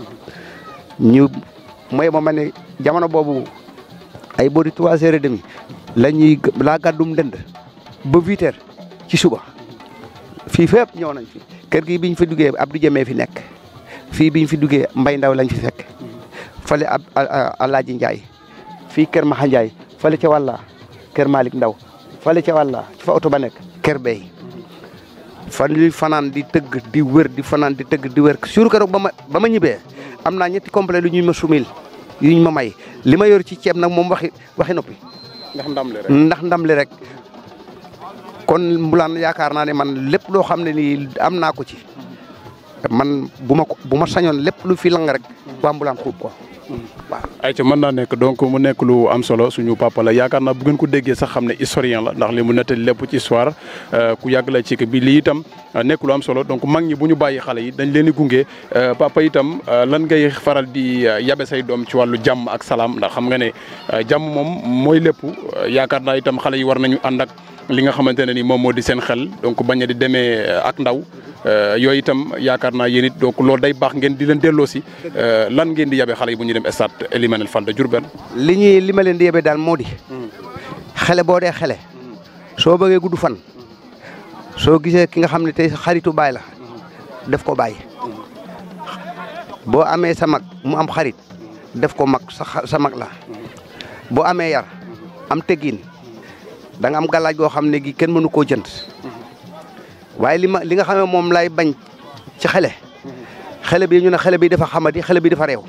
ñu mooy ma ma ne jamono boobu ay boori trois heures et demi la ñuy laa gàddum ndënd ba huit heures ci suba fii fépp ñëw nañ fi kër gi biñ fi duggee Abdou Jëmee fi nekk fii biñ fi duggee Mbay Ndaw lañ fi fekk fale ab Alaaji Njaay fii kër Maxa Njaay fale ca wàlla kër Malick Ndaw fale ca wàlla ci fa oto ba nekk kër Bey fan li fanaan di tëgg di wër di fanaan di tëgg di wër suur keroog ba ma ba ma ñibbee am naa ñetti complet lu ñuy ma sumil yuñ ma may li ma yor ci ceeb nag moom waxi waxi noppi ndax ndam li rek ndax ndam li rek kon mbulaan yaakaar naa ne man lépp loo xam ne nii am naa ko ci man bu ma ko bu ma sañoon lépp lu fi lang rek waa Mbulaan xuub ko waaw. ayca mën naa nekk donc mu nekk lu am solo suñu papa la yaakaar naa bu ngeen ko déggee sax xam ne historien la ndax li mu nettali lépp ci histoire ku yàgg la ci bi lii itam nekk lu am solo donc mag ñi bu ñu bàyyi xale yi dañ leen di gunge papa itam lan ngay faral di yabe say doom ci wàllu jàmm ak salaam ndax xam nga ne jàmm moom mooy lépp yaakaar naa itam xale yi war nañu ànd ak li nga xamante ne ni moom moo di seen xel donc bañ a di demee ak ndaw yooyu itam yaakaar naa yéen it donc loolu day baax ngeen di leen delloo si lan ngeen di yabe xale yi bu ñu dem stade Elimanel Fall de Diourbel li ñuy li ma leen di yebe daal moo di xele boo dee xele soo bëggee gudd fan soo gisee ki nga xam ne tey xaritu baay la def ko baay boo amee sa mag mu am xarit def ko mag sa sa mag la boo amee yar am teggin da nga am galaaj goo xam ne gi kenn mënu koo jënd waaye li ma li nga xam ne moom lay bañ ci xele xele bi ñu ne xele bi dafa xamadi xele bi dafa réew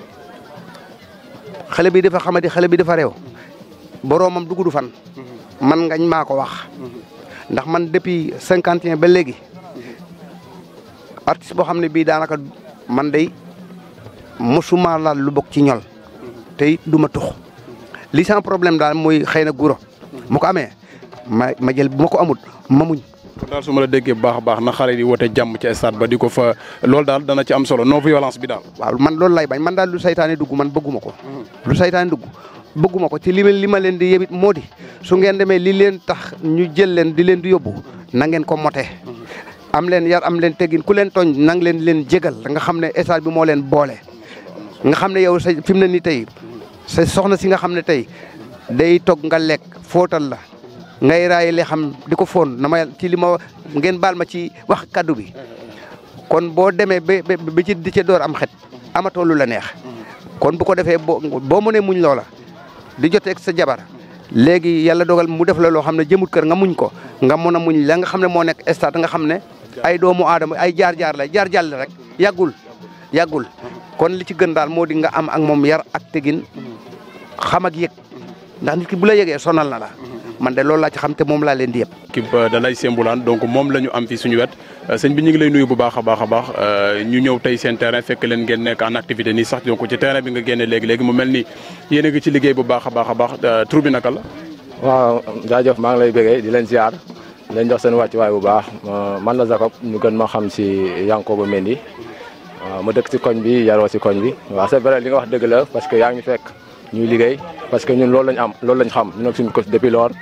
xale bi dafa xamadi xale bi dafa réew boroomam du gudd fan man ngañ maa ko wax ndax man depuis cinquante et un ba léegi artiste boo xam ne bii daanaka man day mosuma laal lu bokk ci ñol te it du ma tux li sans problème daal mooy xëy na guro mu ko amee ma ma jël bu ma ko amut ma muñ daal su ma la déggee bu baax a baax na xale yi woote jàmm ci stade ba di ko fa loolu daal dana ci am solo non violence bi daal. waaw man loolu lay bañ man daal lu saytaane dugg man bëgguma ko. lu saytaane dugg bëgguma ko ci li ma li ma leen di yebit moo di su ngeen demee li leen tax ñu jël leen di leen di yóbbu na ngeen ko mote. am leen yar am leen teggin ku leen tooñ nang leen leen jégal nga xam ne stade bi moo leen boole. nga xam ne yow sa fi mu ne nii tey sa soxna si nga xam ne tey day toog nga lekk fóotal la. ngay raay li xam di ko foon na ma ci li ma ngeen baal ma ci wax kaddu bi kon boo demee ba ba ci di ca door am xet amatoo lu la neex kon bu ko defee boo boo mënee muñ loola di joteeg sa jabar léegi yàlla dogal mu def la loo xam ne jëmut kër nga muñ ko nga mën a muñ la nga xam ne moo nekk stade nga xam ne ay doomu aadama ay jaar-jaar la jaar-jaar la rek yàggul yàggul kon li ci gën daal moo di nga am ak moom yar ak tegin xam ak yëg ndax nit ki bu la yëgee sonal na la man de loolu laa ci xam te moom laa leen di yëpp. équipe da lay Semboulaan donc moom la ñu am fi suñu wet sëñ bi ñu ngi lay nuyu bu baax a baax a baax ñu ñëw tey seen terrain fekk leen ngeen nekk en activité nii sax donc ci terrain bi nga génne léegi léegi mu mel ni yéen a ngi ci liggéey bu baax a baax a baax tur bi naka la. waaw jaajëf maa ngi lay bëggee di leen ziar di leen jox seen wàccuwaay bu baax man la Jacob ñu gën ma xam si Yankoba Mendy waaw ma dëkk si koñ bi yaroo si koñ bi waaw c'est vrai li nga wax dëgg la parce que yaa ngi fekk ñuy liggéey parce que ñun loolu lañ am loolu lañ xam ñu nekk suñu coach depuis lors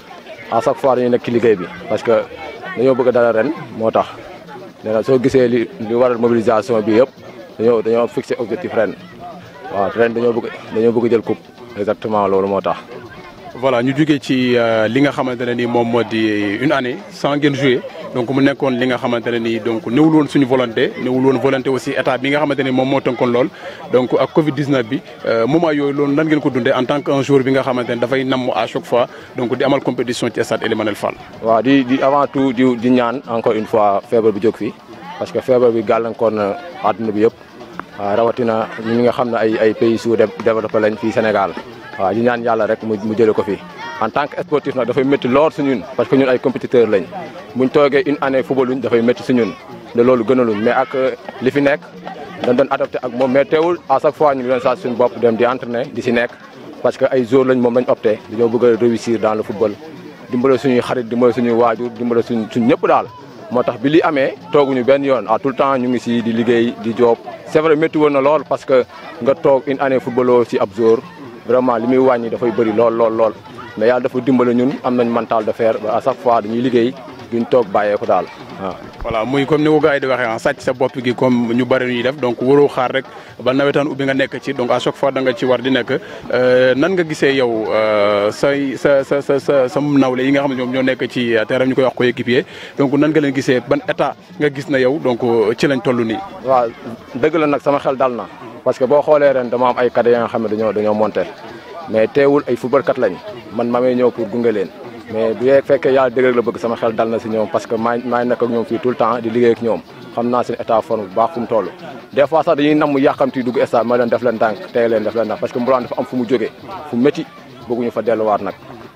à chaque fois dañuy nekk ci liggéey bi parce que dañoo bëgg dara ren moo tax nee na soo gisee li li waral mobilisation bi yëpp dañoo dañoo fixé objectif ren waaw ren dañoo bëgg dañoo bëgg jël coupe exactement loolu moo tax. voilà ñu jugee ci li nga xamante ne ni moom moo di une année sans ngeen jouer donc mu nekkoon li nga xamante ne ni donc néewul woon suñu volonté néewul woon volonté aussi état bi nga xamante ne moom moo tënkoon lool donc ak Covid 19 bi moment yooyu loolu lan ngeen ko dundee en tant que un joueur bi nga xamante ne dafay namm à chaque fois donc di amal compétition ci stade Elimanel Fall. waaw di di avant tout di di ñaan encore une fois feebar bi jóg fi parce que feebar bi gàllankoor na àdduna bi yëpp waaw rawatina ñi nga xam ne ay ay pays sous-développé lañ fii Sénégal. waaw di ñaan yàlla rek mu mu jëlee ko fi en tant que sportif nag dafay métti lool si ñun parce que ñun ay compétiteur lañ buñ toogee une année footballuñ dafay métti si ñun de loolu gënaluñ mais ak li fi nekk dañ doon adopté ak moom mais teewul à chaque fois ñu ngi doon saa suñu bopp dem di entraîner di si nekk parce que ay joueurs lañ moom lañ opté dañoo bëgg a réussir dans le football dimbale suñuy xarit dimbale suñuy waajur dimbale suñ suñ ñëpp daal moo tax bi li amee tooguñu benn yoon à tout le temps ñu ngi si di liggéey di job c'est vrai métti woon na lool parce que nga toog une année footballoo si ab joueur vraiment li muy wàññi dafay bëri lool lool lool mais yàlla dafa dimbale ñun am nañ mental de fer ba à chaque fois dañuy liggéey duñ toog bàyyee ko daal waaw. voilà muy comme ni ko gars yi di waxee ah sàcc sa bopp gi comme ñu bëri ñuy def donc waroo xaar rek ba nawetaan ubbi nga nekk ci donc à chaque fois da nga ci war di nekk nan nga gisee yow say sa sa sa sa sa nawle yi nga xam ne ñoom ñoo nekk ci terrain ñu koy wax coéquipier donc nan nga leen gisee ban état nga gis na yow donc ci lañ toll nii. waaw dëgg la nag sama xel dal na parce que boo xoolee ren dama am ay cadets nga xam ne dañoo dañoo monté mais teewul ay footballkat lañ man ma may ñëw pour gunge leen mais bu fekkee yàlla dëgg la bëgg sama xel dal na si ñoom parce que maa maa nekk ak ñoom fii tout le temps di liggéey ak ñoom xam naa seen état forme bu baax fu mu toll des fois sax dañuy namm yàqamti dugg stade ma leen def leen tànk tey leen def leen tànk parce que Mbourane dafa am fu mu jógee fu métti bëgguñu fa delluwaat nag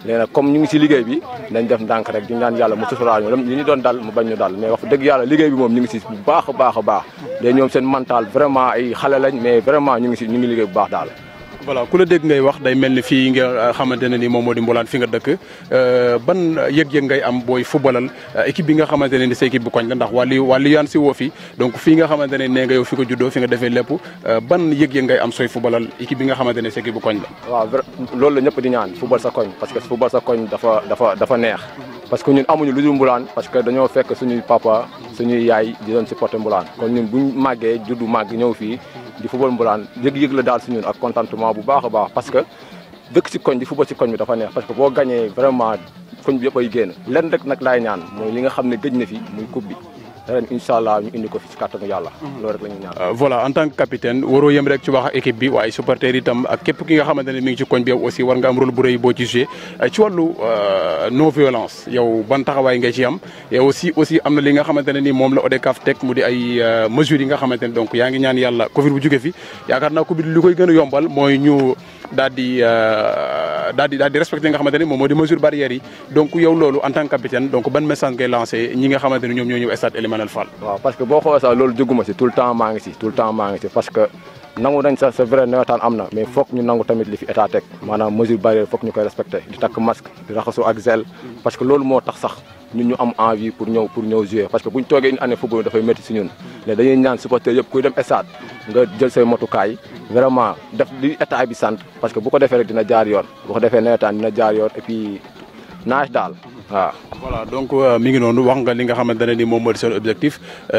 léegi nag comme ñu ngi si liggéey bi nañ def ndànk rek di ñaan yàlla mu suturaal ñu li ñu doon dal mu bañ ñu dal mais wax dëgg yàlla liggéey bi moom ñu ngi si bu baax a baax a baax léegi ñoom seen mental vraiment ay xale lañ mais vraiment ñu ngi si ñu ngi liggéey bu baax daal voilà ku la dégg ngay wax day mel ni fii nga xamante ne ni moom moo di Mboulane fi nga dëkk ban yëg-yëg ngay am booy footballal équipe bi nga xamante ne ni sa équipe bu koñ la ndax wàllu wàllu yaan si woo fi donc fii nga xamante ne nee nga yow fi ko juddoo fi nga defee lépp ban yëg-yëg ngay am sooy footballal équipe bi nga xamante ne sa équipe bu koñ la waaw loolu la ñëpp di ñaan football sa koñ parce que football sa koñ dafa dafa dafa neex parce que ñun amuñu lu dul Mboulane parce que dañoo fekk suñuy papa suñuy yaay di doon supporter Mboulane kon ñun buñ màggee juddu màgg ñëw fii di football Mboulane yëg-yëg la daal si ñun ak contentement bu baax a baax parce que dëkk si koñ di football si koñ bi dafa neex parce que boo gagné vraiment koñ bi yëpp ay génn lenn rek nag laay ñaan mooy li nga xam ne gëj na fi muy coupe bi ren incha allah ñu indi ko fi si kàttanu yàlla loolu rek la ñuy ñaan voilà en tant que capitaine waroo yem rek ci wax ak équipe bi waaye supporter itam ak képp ki nga xamante ne mi ngi ci koñ bi yow aussi war nga am rôle bu rëy boo ci joué ci wàllu non violence yow ban taxawaay nga ci am et aussi aussi am na li nga xamante ne ni moom la ODCAV teg mu di ay mesures yi nga xamante ne donc yaa ngi ñaan yàlla Covid bu jóge fi yaakaar naa Covid li koy gën a yombal mooy ñu daal di daal di daal di respecté nga xamante ne moom moo di mesure barrières yi donc yow loolu en tant que capitaine donc ban message ngay lancé ñi nga xamante ne ñoom ñoo ñëw stade Elimanel Fall waaw parce que boo xoolee sax loolu jóguma si tout le temps maa ngi si tout le temps maa ngi si parce que nangu nañ sa c'est vrai nawetaan am na mais foog ñu nangu tamit li fi état teg maanaam mesure barrière foog ñu koy respecté di takk masque di raxasu ak gel parce que loolu moo tax sax ñun ñu am envie pour ñëw pour ñëw jouer parce que buñ toogee une année football dafay métti si ñun léegi dañuy ñaan supporter yëpp kuy dem stade nga jël say motukaay vraiment def li état bi sant parce que bu ko defee rek dina jaar yoon bu ko defee nawetaan dina jaar yoon et puis naaj daal waaw voilà donc mi ngi noonu wax nga li nga xamante ne ni moom moo di seen objectif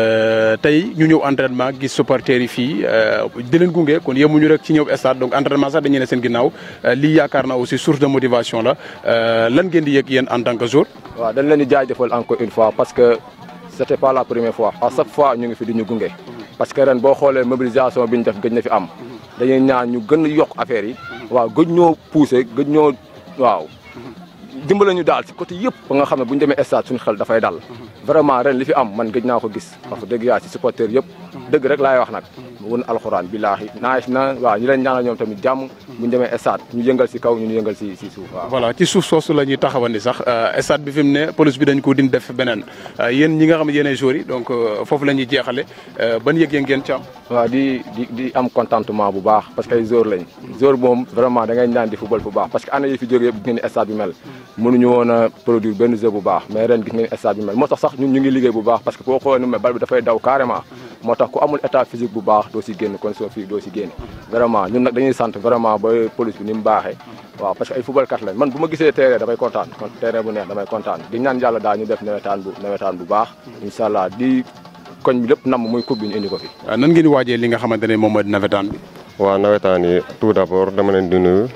tey ñu ñëw entraînement gis supporters yi fii di leen gunge kon yemuñu rek ci ñëw stade donc entraînement sax dañuy ne seen ginnaaw lii yaakaar naa aussi source de motivation la lan ngeen di yëg yéen en tant que joueur. waaw dañ leen di jaajëfal encore une fois parce que c'était pas la première fois à chaque fois ñu ngi fi di ñu gunge parce que ren boo xoolee mobilisation bi ñu def gëj na fi am dañuy ñaan ñu gën a yokk affaire yi waaw gëj ñoo pousser gëj ñoo waaw. dimbale ñu daal ci côté yëpp ba nga xam ne bu ñu demee stade suñu xel dafay dal vraiment ren li fi am man gëj naa ko gis wax dëgg yaa ci supporter yëpp dëgg rek laay wax nag mu wën alxuraan billaahi naaj na waaw ñu leen ñaanal ñoom tamit jàmm bu ñu demee stade ñu yëngal ci kaw ñu yëngal ci ci suuf waaw voilà ci suuf soosu la ñuy taxawandi sax stade bi fi mu ne police bi dañ ko din def beneen yéen ñi nga xam ne yéenay joueurs yi donc foofu la ñuy jeexale ban yëg-yëg ngeen ci am waaw di di di am contentement bu baax parce que ay joueurs lañ joueur moom vraiment da ngay ñaan di football bu baax parce que année yi fi jógee yëpp gis ngeen ni stade bi mel mënuñu woon a produire benn jeu bu baax mais ren gis ngeen stade bi mel moo tax sax ñun ñu ngi liggéey bu baax parce que boo xoolee nu mel bal bi dafay daw carrément moo tax ku amul état physique bu baax doo si génn condition physique doo si génn vraiment ñun nag dañuy sant vraiment ba police bi ni mu baaxee waaw parce que ay football kat lañ man bu ma gisee terrain damay kontaan kon terrain bu neex damay kontaan di ñaan yàlla daal ñu def nawetaan bu nawetaan bu baax incha allah di koñ bi lépp nam muy coupe bi ñu indi ko fi nan ngeen di waajee li nga xamante ne moom mooy nawetaan bi waaw nawetaan yi tout d'abord dama leen di nuyu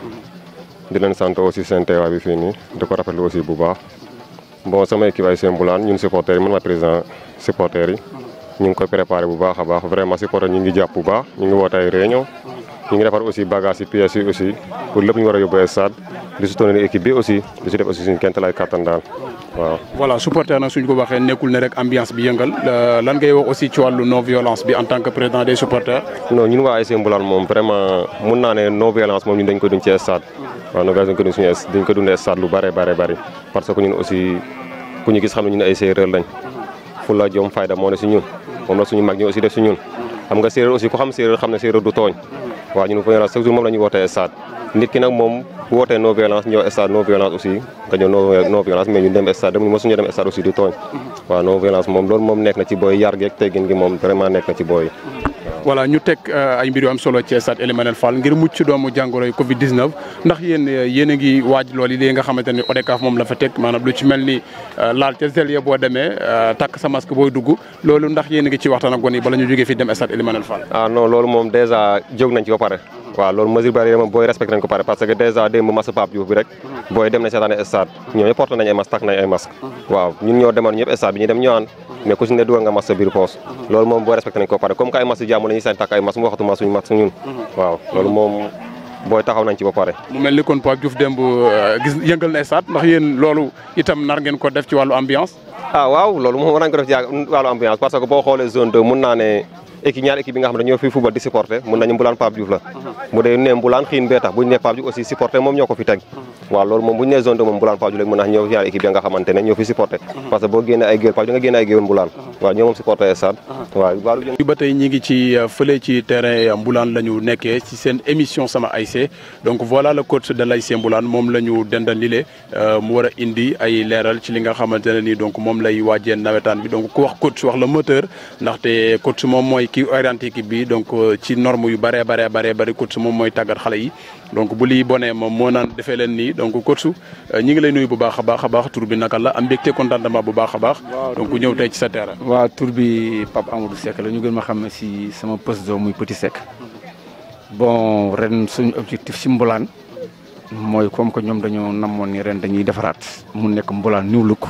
di leen sant aussi seen teewaay bi fii nii di ko rafetlu aussi bu baax bon sama équipe ay seen Mboulane ñun supporters yi man ma président supporters yi ñu ngi koy préparé bu baax a baax vraiment supporters ñu ngi jàpp bu baax ñu ngi woote ay réunion ñu ngi defar aussi bagage yi pièces yi aussi pour lépp ñu war a yóbbu stade di soutenir équipe bi aussi di si def aussi suñu kent lay kattan daal waaw voilà supporter nag suñ ko waxee nekkul ne rek ambiance bi yëngal lan ngay wax aussi ci wàllu non violence bi en tant que président des supporters non ñun waa ASC Mboulane moom vraiment mun naa ne non violence moom ñun dañ ko dund ci stade waaw non violence dañ ko dund suñu dañ ko dundee stade lu bare bare bëri parce que ñun aussi ku ñu gis xam ne ñun ay séeréer lañ fulla jom fayda moo ne si ñun moom la suñu mag ñi aussi def si ñun xam nga séeréer aussi ku xam séeréer xam ne séeréer du tooñ waaw ñun violence chaque jour moom la ñuy wootee stade nit ki nag moom bu wootee non violence ñëw stade non violence aussi nga ñëw non violence mais ñu dem stade dem mosuñu dem stade aussi di tooñ waaw non violence moom loolu moom nekk na ci booy yar geeg teggin gi moom vraiment nekk na ci booy voilà ñu teg ay mbir yu am solo ci stade Elimanel Fall ngir mucc doomu jàngoro yi Covid 19 ndax yéen yéen a ngi waaj loolu yi nga xamante ne ODCAV moom la fa teg maanaam lu ci mel ni laal ca zel ya boo demee takk sa masque booy dugg loolu ndax yéen a ngi ci waxtaan ak gone yi bala ñu jógee fii dem stade Elimanel Fall. ah non loolu moom dèjà jóg nañ ci ba pare waaw loolu mesure barrière moom booy respecté nañ ko pare parce que dèjà démb mas Pape Diouf bi rek booy dem nañ seetaane stade ñoo ñëpp porté nañ ay masque takk nañ ay masque waaw ñun ñoo demoon ñëpp stade bi ñu dem ñëwaan mais ku si ne dugal nga masque sa biir poos loolu moom booy respecté nañ ko pare comme que ay masque jàmm la ñuy sañ takk ay masque mu waxatuma suñu masque ñun waaw loolu moom booy taxaw nañ ci ba pare mu mel ni kon Pape Diouf démb gis yëngal na stade ndax yéen loolu itam nar ngeen ko def ci wàllu ambiance ah waaw loolu moom war nañ ko def ci wàllu ambiance parce que boo xoolee zone 2 mun naa ne équipe ñaar équipe yi nga xam ne ñoo fi football di supporter mun nañu Mbulaan Pape Diouf la bu dee ne Mbulaan xiin bee tax bu ñu nee Pape Diouf aussi supporter moom ñoo ko fi teg waaw loolu moom bu ñu nee zone de moom Mbulaan Pape Diouf léegi mën naa ñëw ñaar équipe ya nga xamante ne ñoo fi supporter parce que boo génnee ay géwél Pape Diouf nga génne ay géwél Mbulaan waaw ñoo moom supporter stade waaw wàllu ba tey ñi ngi ci fële ci terrain Mbulaan la ñu nekkee ci seen émission sama ASC donc voilà le coach de l'ASC Mbulaan moom la ñu dendal lile mu war a indi ay leeral ci li nga xamante ne nii donc moom lay waajee nawetaan bi donc ku wax coach wax la moteur ndaxte coach moom mooy kii orienté équipe bi donc ci norme yu bëree baree baree bëri coach moom mooy tàggat xale yi donc bu lii bonee moom moo naan defee leen nii donc coach ñi ngi lay nuyu bu baax a baax a baax tur bi naka la am mbégte contentement bu baax a baax donc ñëw tey ci sa terrain waaw tur bi Pape Amadou Seck la ñu gën ma xam ne si sama poste do muy Petit Seck bon ren suñu objectif si Mbulaan mooy comme que ñoom dañoo namoon ni ren dañuy defaraat mu nekk Mbulaan New Look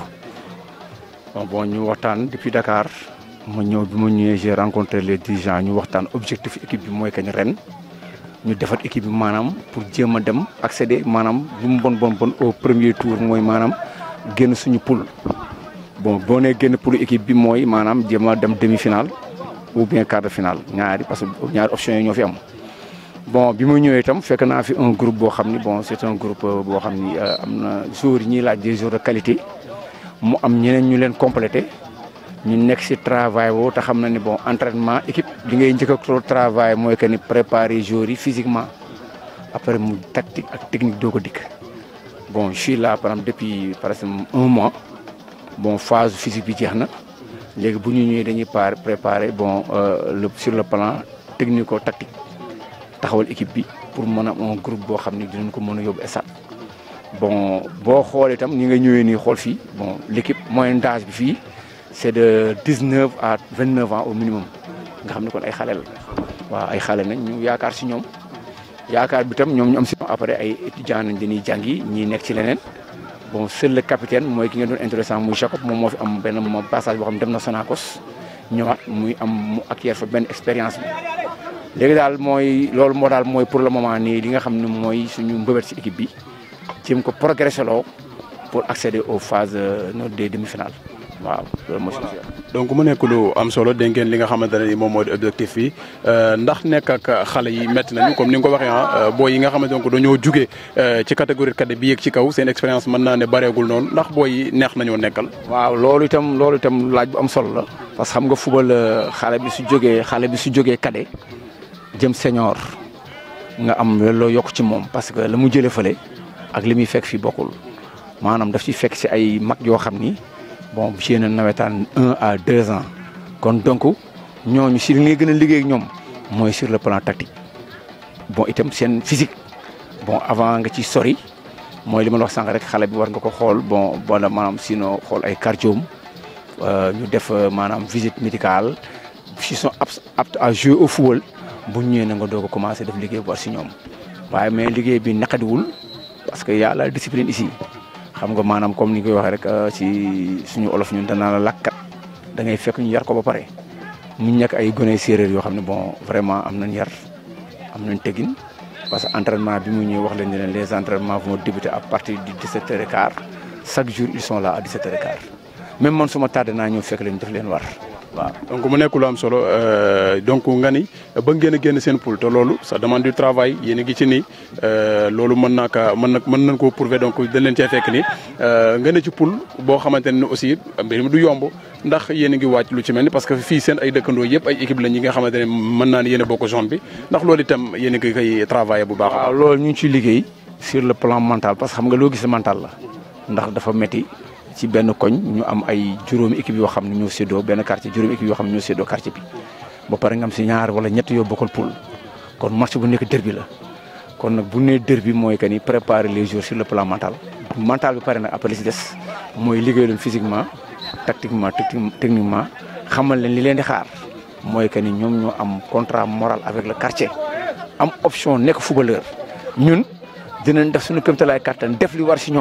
bon ñu waxtaan depuis Dakar ma ñëw bi ma ñëwee j'ai rencontré les dirigeants ñu waxtaan objectif équipe bi mooy que ni ren ñu defar équipe bi maanaam pour jéem a dem accéder maanaam lu mu bon bon bon au premier tour mooy maanaam génn suñu poule bon boo nee génn poule équipe bi mooy maanaam jéem a dem demi finale ou bien quart de finale ñaari parce que ñaari options yi ñoo fi am. bon bi ma ñëwee itam fekk naa fi un groupe boo xam ni bon c'est un groupe boo xam ni am na joueurs yi ñuy laaj des joueurs de qualité mu am ñeneen ñu leen complété ñu nekk si travail woo te xam na ni bon entraînement équipe li ngay njëkk a travail mooy que ni préparer joueurs yi physiquement après mu tactique ak technique doo ko dikk bon je suis là par exemple depuis par exemple un mois bon phase physique bi jeex na léegi bu ñu ñëwee dañuy par préparer bon le sur le plan technico tactique taxawal équipe bi pour mën a un groupe boo xam ni dinañ ko mën a yóbbu stade bon boo xoolee itam ñi nga ñëwee nii xool fii bon l'équipe moyenne d'âge bi fii c'est de 19 à 29 ans au minimum nga xam ne kon ay xale la waaw ay xale nañ ñu yaakaar si ñoom yaakaar bi tam ñoom ñu am si après ay étudiants nañ dañuy jàngi ñii nekk ci leneen bon seul le capitaine mooy ki nga doon intéressant muy Jacob moom moo fi am benn passage boo xam ne dem na Sonacos ñëwaat muy am mu acquiert fa benn expérience bi léegi daal mooy loolu moo daal mooy pour le moment nii li nga xam ne mooy suñu mbëbët si équipe bi jéem ko progresser loo pour accéder aux phases des demi-finales waaw loolu mooy suñu donc mu nekk lu am solo dégg ngeen li nga xamante ne ni moom moo di objectif bi ndax nekk ak xale yi métti nañu comme ni nga ko waxee ah booy yi nga xamante ne dañoo jugee ci catégorie cadet bi yéeg ci kaw seen expérience mën naa ne bareegul noonu ndax booy yi neex nañoo nekkal. waaw loolu itam loolu itam laaj bu am solo la. parce que xam nga football xale bi su jógee xale bi su jógee cadet jëm senior nga am loo yokk ci moom parce que la mu jëlee fële ak li muy fekk fii bokkul maanaam daf ci fekk si ay mag yoo xam ni. bon ci yeneen nawetaan un à deux ans kon donc ñooñu si li ngay gën a liggéey ak ñoom mooy sur le plan tactique bon itam seen physique bon avant nga ci sori mooy li ma la wax sànq rek xale bi war nga ko xool bon bon maanaam sinon xool ay cardioom ñu def maanaam visite médicale s'ils sont aptes à jouer au football bu ñëwee na nga doog a commencé def liggéey bu war si ñoom waaye mais liggéey bi naqadiwul parce que y a la discipline ici. xam nga maanaam comme ni koy waxee rek ci suñu olof ñun danaa la lakkat da ngay fekk ñu yar ko ba pare mu nekk ay gone séeréer yoo xam ne bon vraiment am nañ yar am nañ tegin parce que entraînement bi mu ñëw wax leen ne leen les entraînements vont débuter à partir du 17h15 chaque jour ils sont là à 17h15 même man suma tardé naa ñëw fekk leen def leen war waaw. donc mu nekk lu am solo donc nga ni ba ngeen a génn seen poule te loolu ça demande du travail yéen a ngi ci nii loolu mën naa kaa mën na mën nañ koo prouver donc dañ leen cee fekk ni nga ne ci poule boo xamante ne aussi mbir mi du yomb ndax yéen a ngi wàcc lu ci mel ni parce que fii seen ay dëkkandoo yëpp ay équipe la ñi nga xamante ne mën naa ne yéen a bokk zone bi ndax loolu itam yéen a ngi koy travailler bu baax. waaw loolu ñu ngi ciy liggéey sur le plan mental parce que xam nga loo gis mental la ndax dafa metti ci benn koñ ñu am ay juróomi équipe yoo xam ne ñoo séddoo benn quartier juróomi équipe yoo xam ne ñoo séddoo quartier bi ba pare nga am si ñaar wala ñett yoo bokkal poule kon match bu nekk derby la kon nag bu nee derby mooy que ni préparer les joueurs sur le plan mental mental bi pare nag après li si des mooy liggéey leen physiquement tactiquement techniquement xamal leen li leen di xaar mooy que ni ñoom ñoo am contrat moral avec le quartier am option nekk footballeur ñun dinañ def suñu kéemtalaay kàttan def li war si ñoom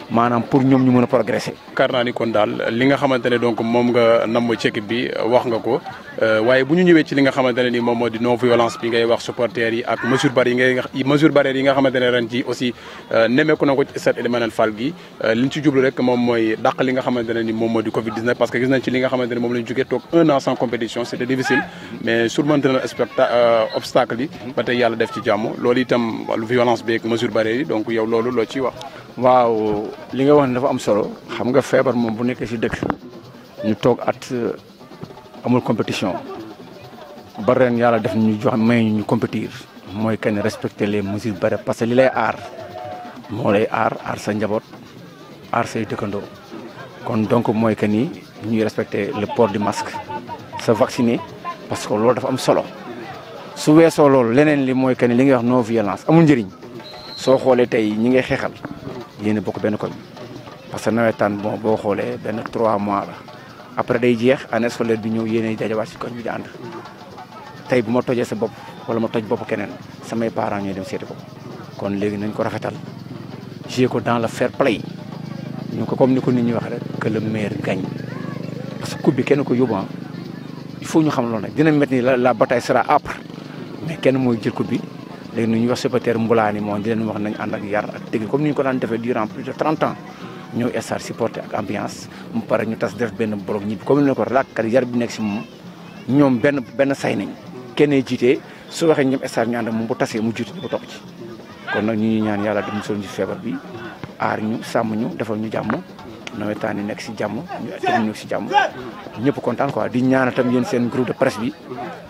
maanaam pour ñoom ñu mën a progresser. yaakaar naa ni kon daal li nga xamante ne donc moom nga namm ci équipe bi wax nga ko waaye bu ñu ñëwee ci li nga xamante ne ni moom moo di non violence bi ngay wax supporters yi ak mesure barrière yi ngay mesure barrière yi nga xamante ne ren ji aussi nemmeeku na ko ci stade Elimanel Fall gi li ñu ci jublu rek moom mooy dàq li nga xamante ne ni moom moo di Covid 19 parce que gis nañ ci li nga xamante ne moom la ñu jógee toog un an sans compétition c'était difficile mais surmonter na obstacle yi ba tey yàlla def ci jàmm loolu itam wàllu violence bi ak mesure barrière yi donc yow loolu loo ciy wax waaw li nga wax ne dafa am solo xam nga feebar moom bu nekkee ci dëkk ñu toog at amul compétition ba ren yàlla def ñu jox may ñu compétir mooy que ne respecter les mesures barrières parce que li lay aar moo lay aar aar sa njaboot aar say dëkkandoo kon donc mooy que ni ñuy respecter le port du masque se vacciner parce que loolu dafa am solo su weesoo loolu leneen li mooy que ni li ngay wax non violence amul njëriñ soo xoolee tey ñi ngay xeexal yéen a bokk benn koñ parce que nawetaan bon boo xoolee benn trois mois la après day jeex année scolaire bi ñëw yéenay dajawaat si koñ bi di ànd tey bu ma tojee sa bopp wala ma toj bopp keneen samay parents ñooy dem seeti ko kon léegi nañ ko rafetal jouer ko dans le fair play ñu ko comme ni ko nit ñi waxee rek que le meilleur gagne parce que coupe bi kenn ko yóbbu il faut ñu xam loolu nag dina métti ni la la bataille sera âpre mais kenn mooy jël coupe bi léegi nu ñuy wax supporter mbulaani moom di leen wax nañ ànd ak yar ak dégg comme ni ñu ko daan defee durant plus de 30 ans ñëw estar supporter ak ambiance mu pare ñu tas def benn bloc ñibbi comme ni ko lakkat yar bi nekk si moom ñoom benn benn say nañ kenn jiitee su waxee ñoom estar ñu ànd ak moom bu tasee mu jiite ñu ko topp ci kon nag ñu ñuy ñaan yàlla dem musal ñu feebar bi aar ñu sàmm ñu defal ñu jàmm nawetaan yi nekk si jàmm ñu teg ñu si jàmm ñëpp kontaan quoi di ñaanal tam yéen seen groupe de presse bi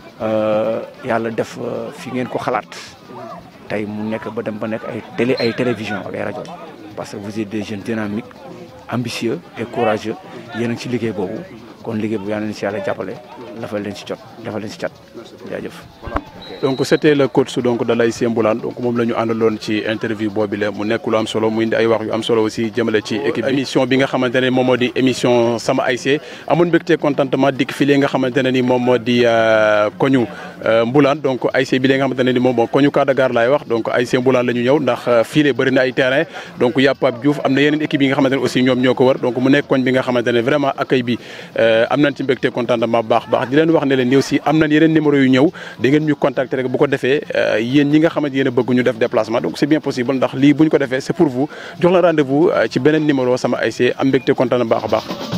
yàlla def fi ngeen ko xalaat tey mu nekk ba dem ba nekk ay télé ay télévision ak ay rajo parce que vous êtes des jeunes dynamiques ambitieux et courageux yéen a ngi ci liggéey boobu kon liggéey bu yàlla leen si yàlla jàppale dafa leen si jot dafa leen si cat jaajëf. donc c'était le coach donc de l'ASC Mboulane donc moom la ñu àndaloon ci interview boobu la mu nekk lu am solo mu indi ay wax yu am solo aussi jëmale ci équipe bi émission bi nga xamante ne moom moo di émission sama ASC amoon mbégte contentement dikk fii li nga xamante ne ni moom moo di koñu Mboulane donc ASC bi li nga xamante ne ni moom moo koñu Kadagare laay wax donc ASC Mboulane la ñu ñëw ndax fii la bëri na ay terrain donc y'a Pape Diouf am na yeneen équipe yi nga xamante ne aussi ñoom ñoo ko wër donc mu nekk koñ bi nga xamante ne vraiment accueil bi am nañ ci mbégte contentement baax baax di leen wax ne leen aussi am nañ yeneen numéro yu ñëw da ngeen ñu contacter rek bu ko defee yéen ñi nga xamante yéen a bëgg ñu def déplacement donc c'est bien possible ndax lii bu ñu ko defee c'est pour vous jox la rendez-vous ci beneen numéro sama ASC am mbégte kontaan baax a baax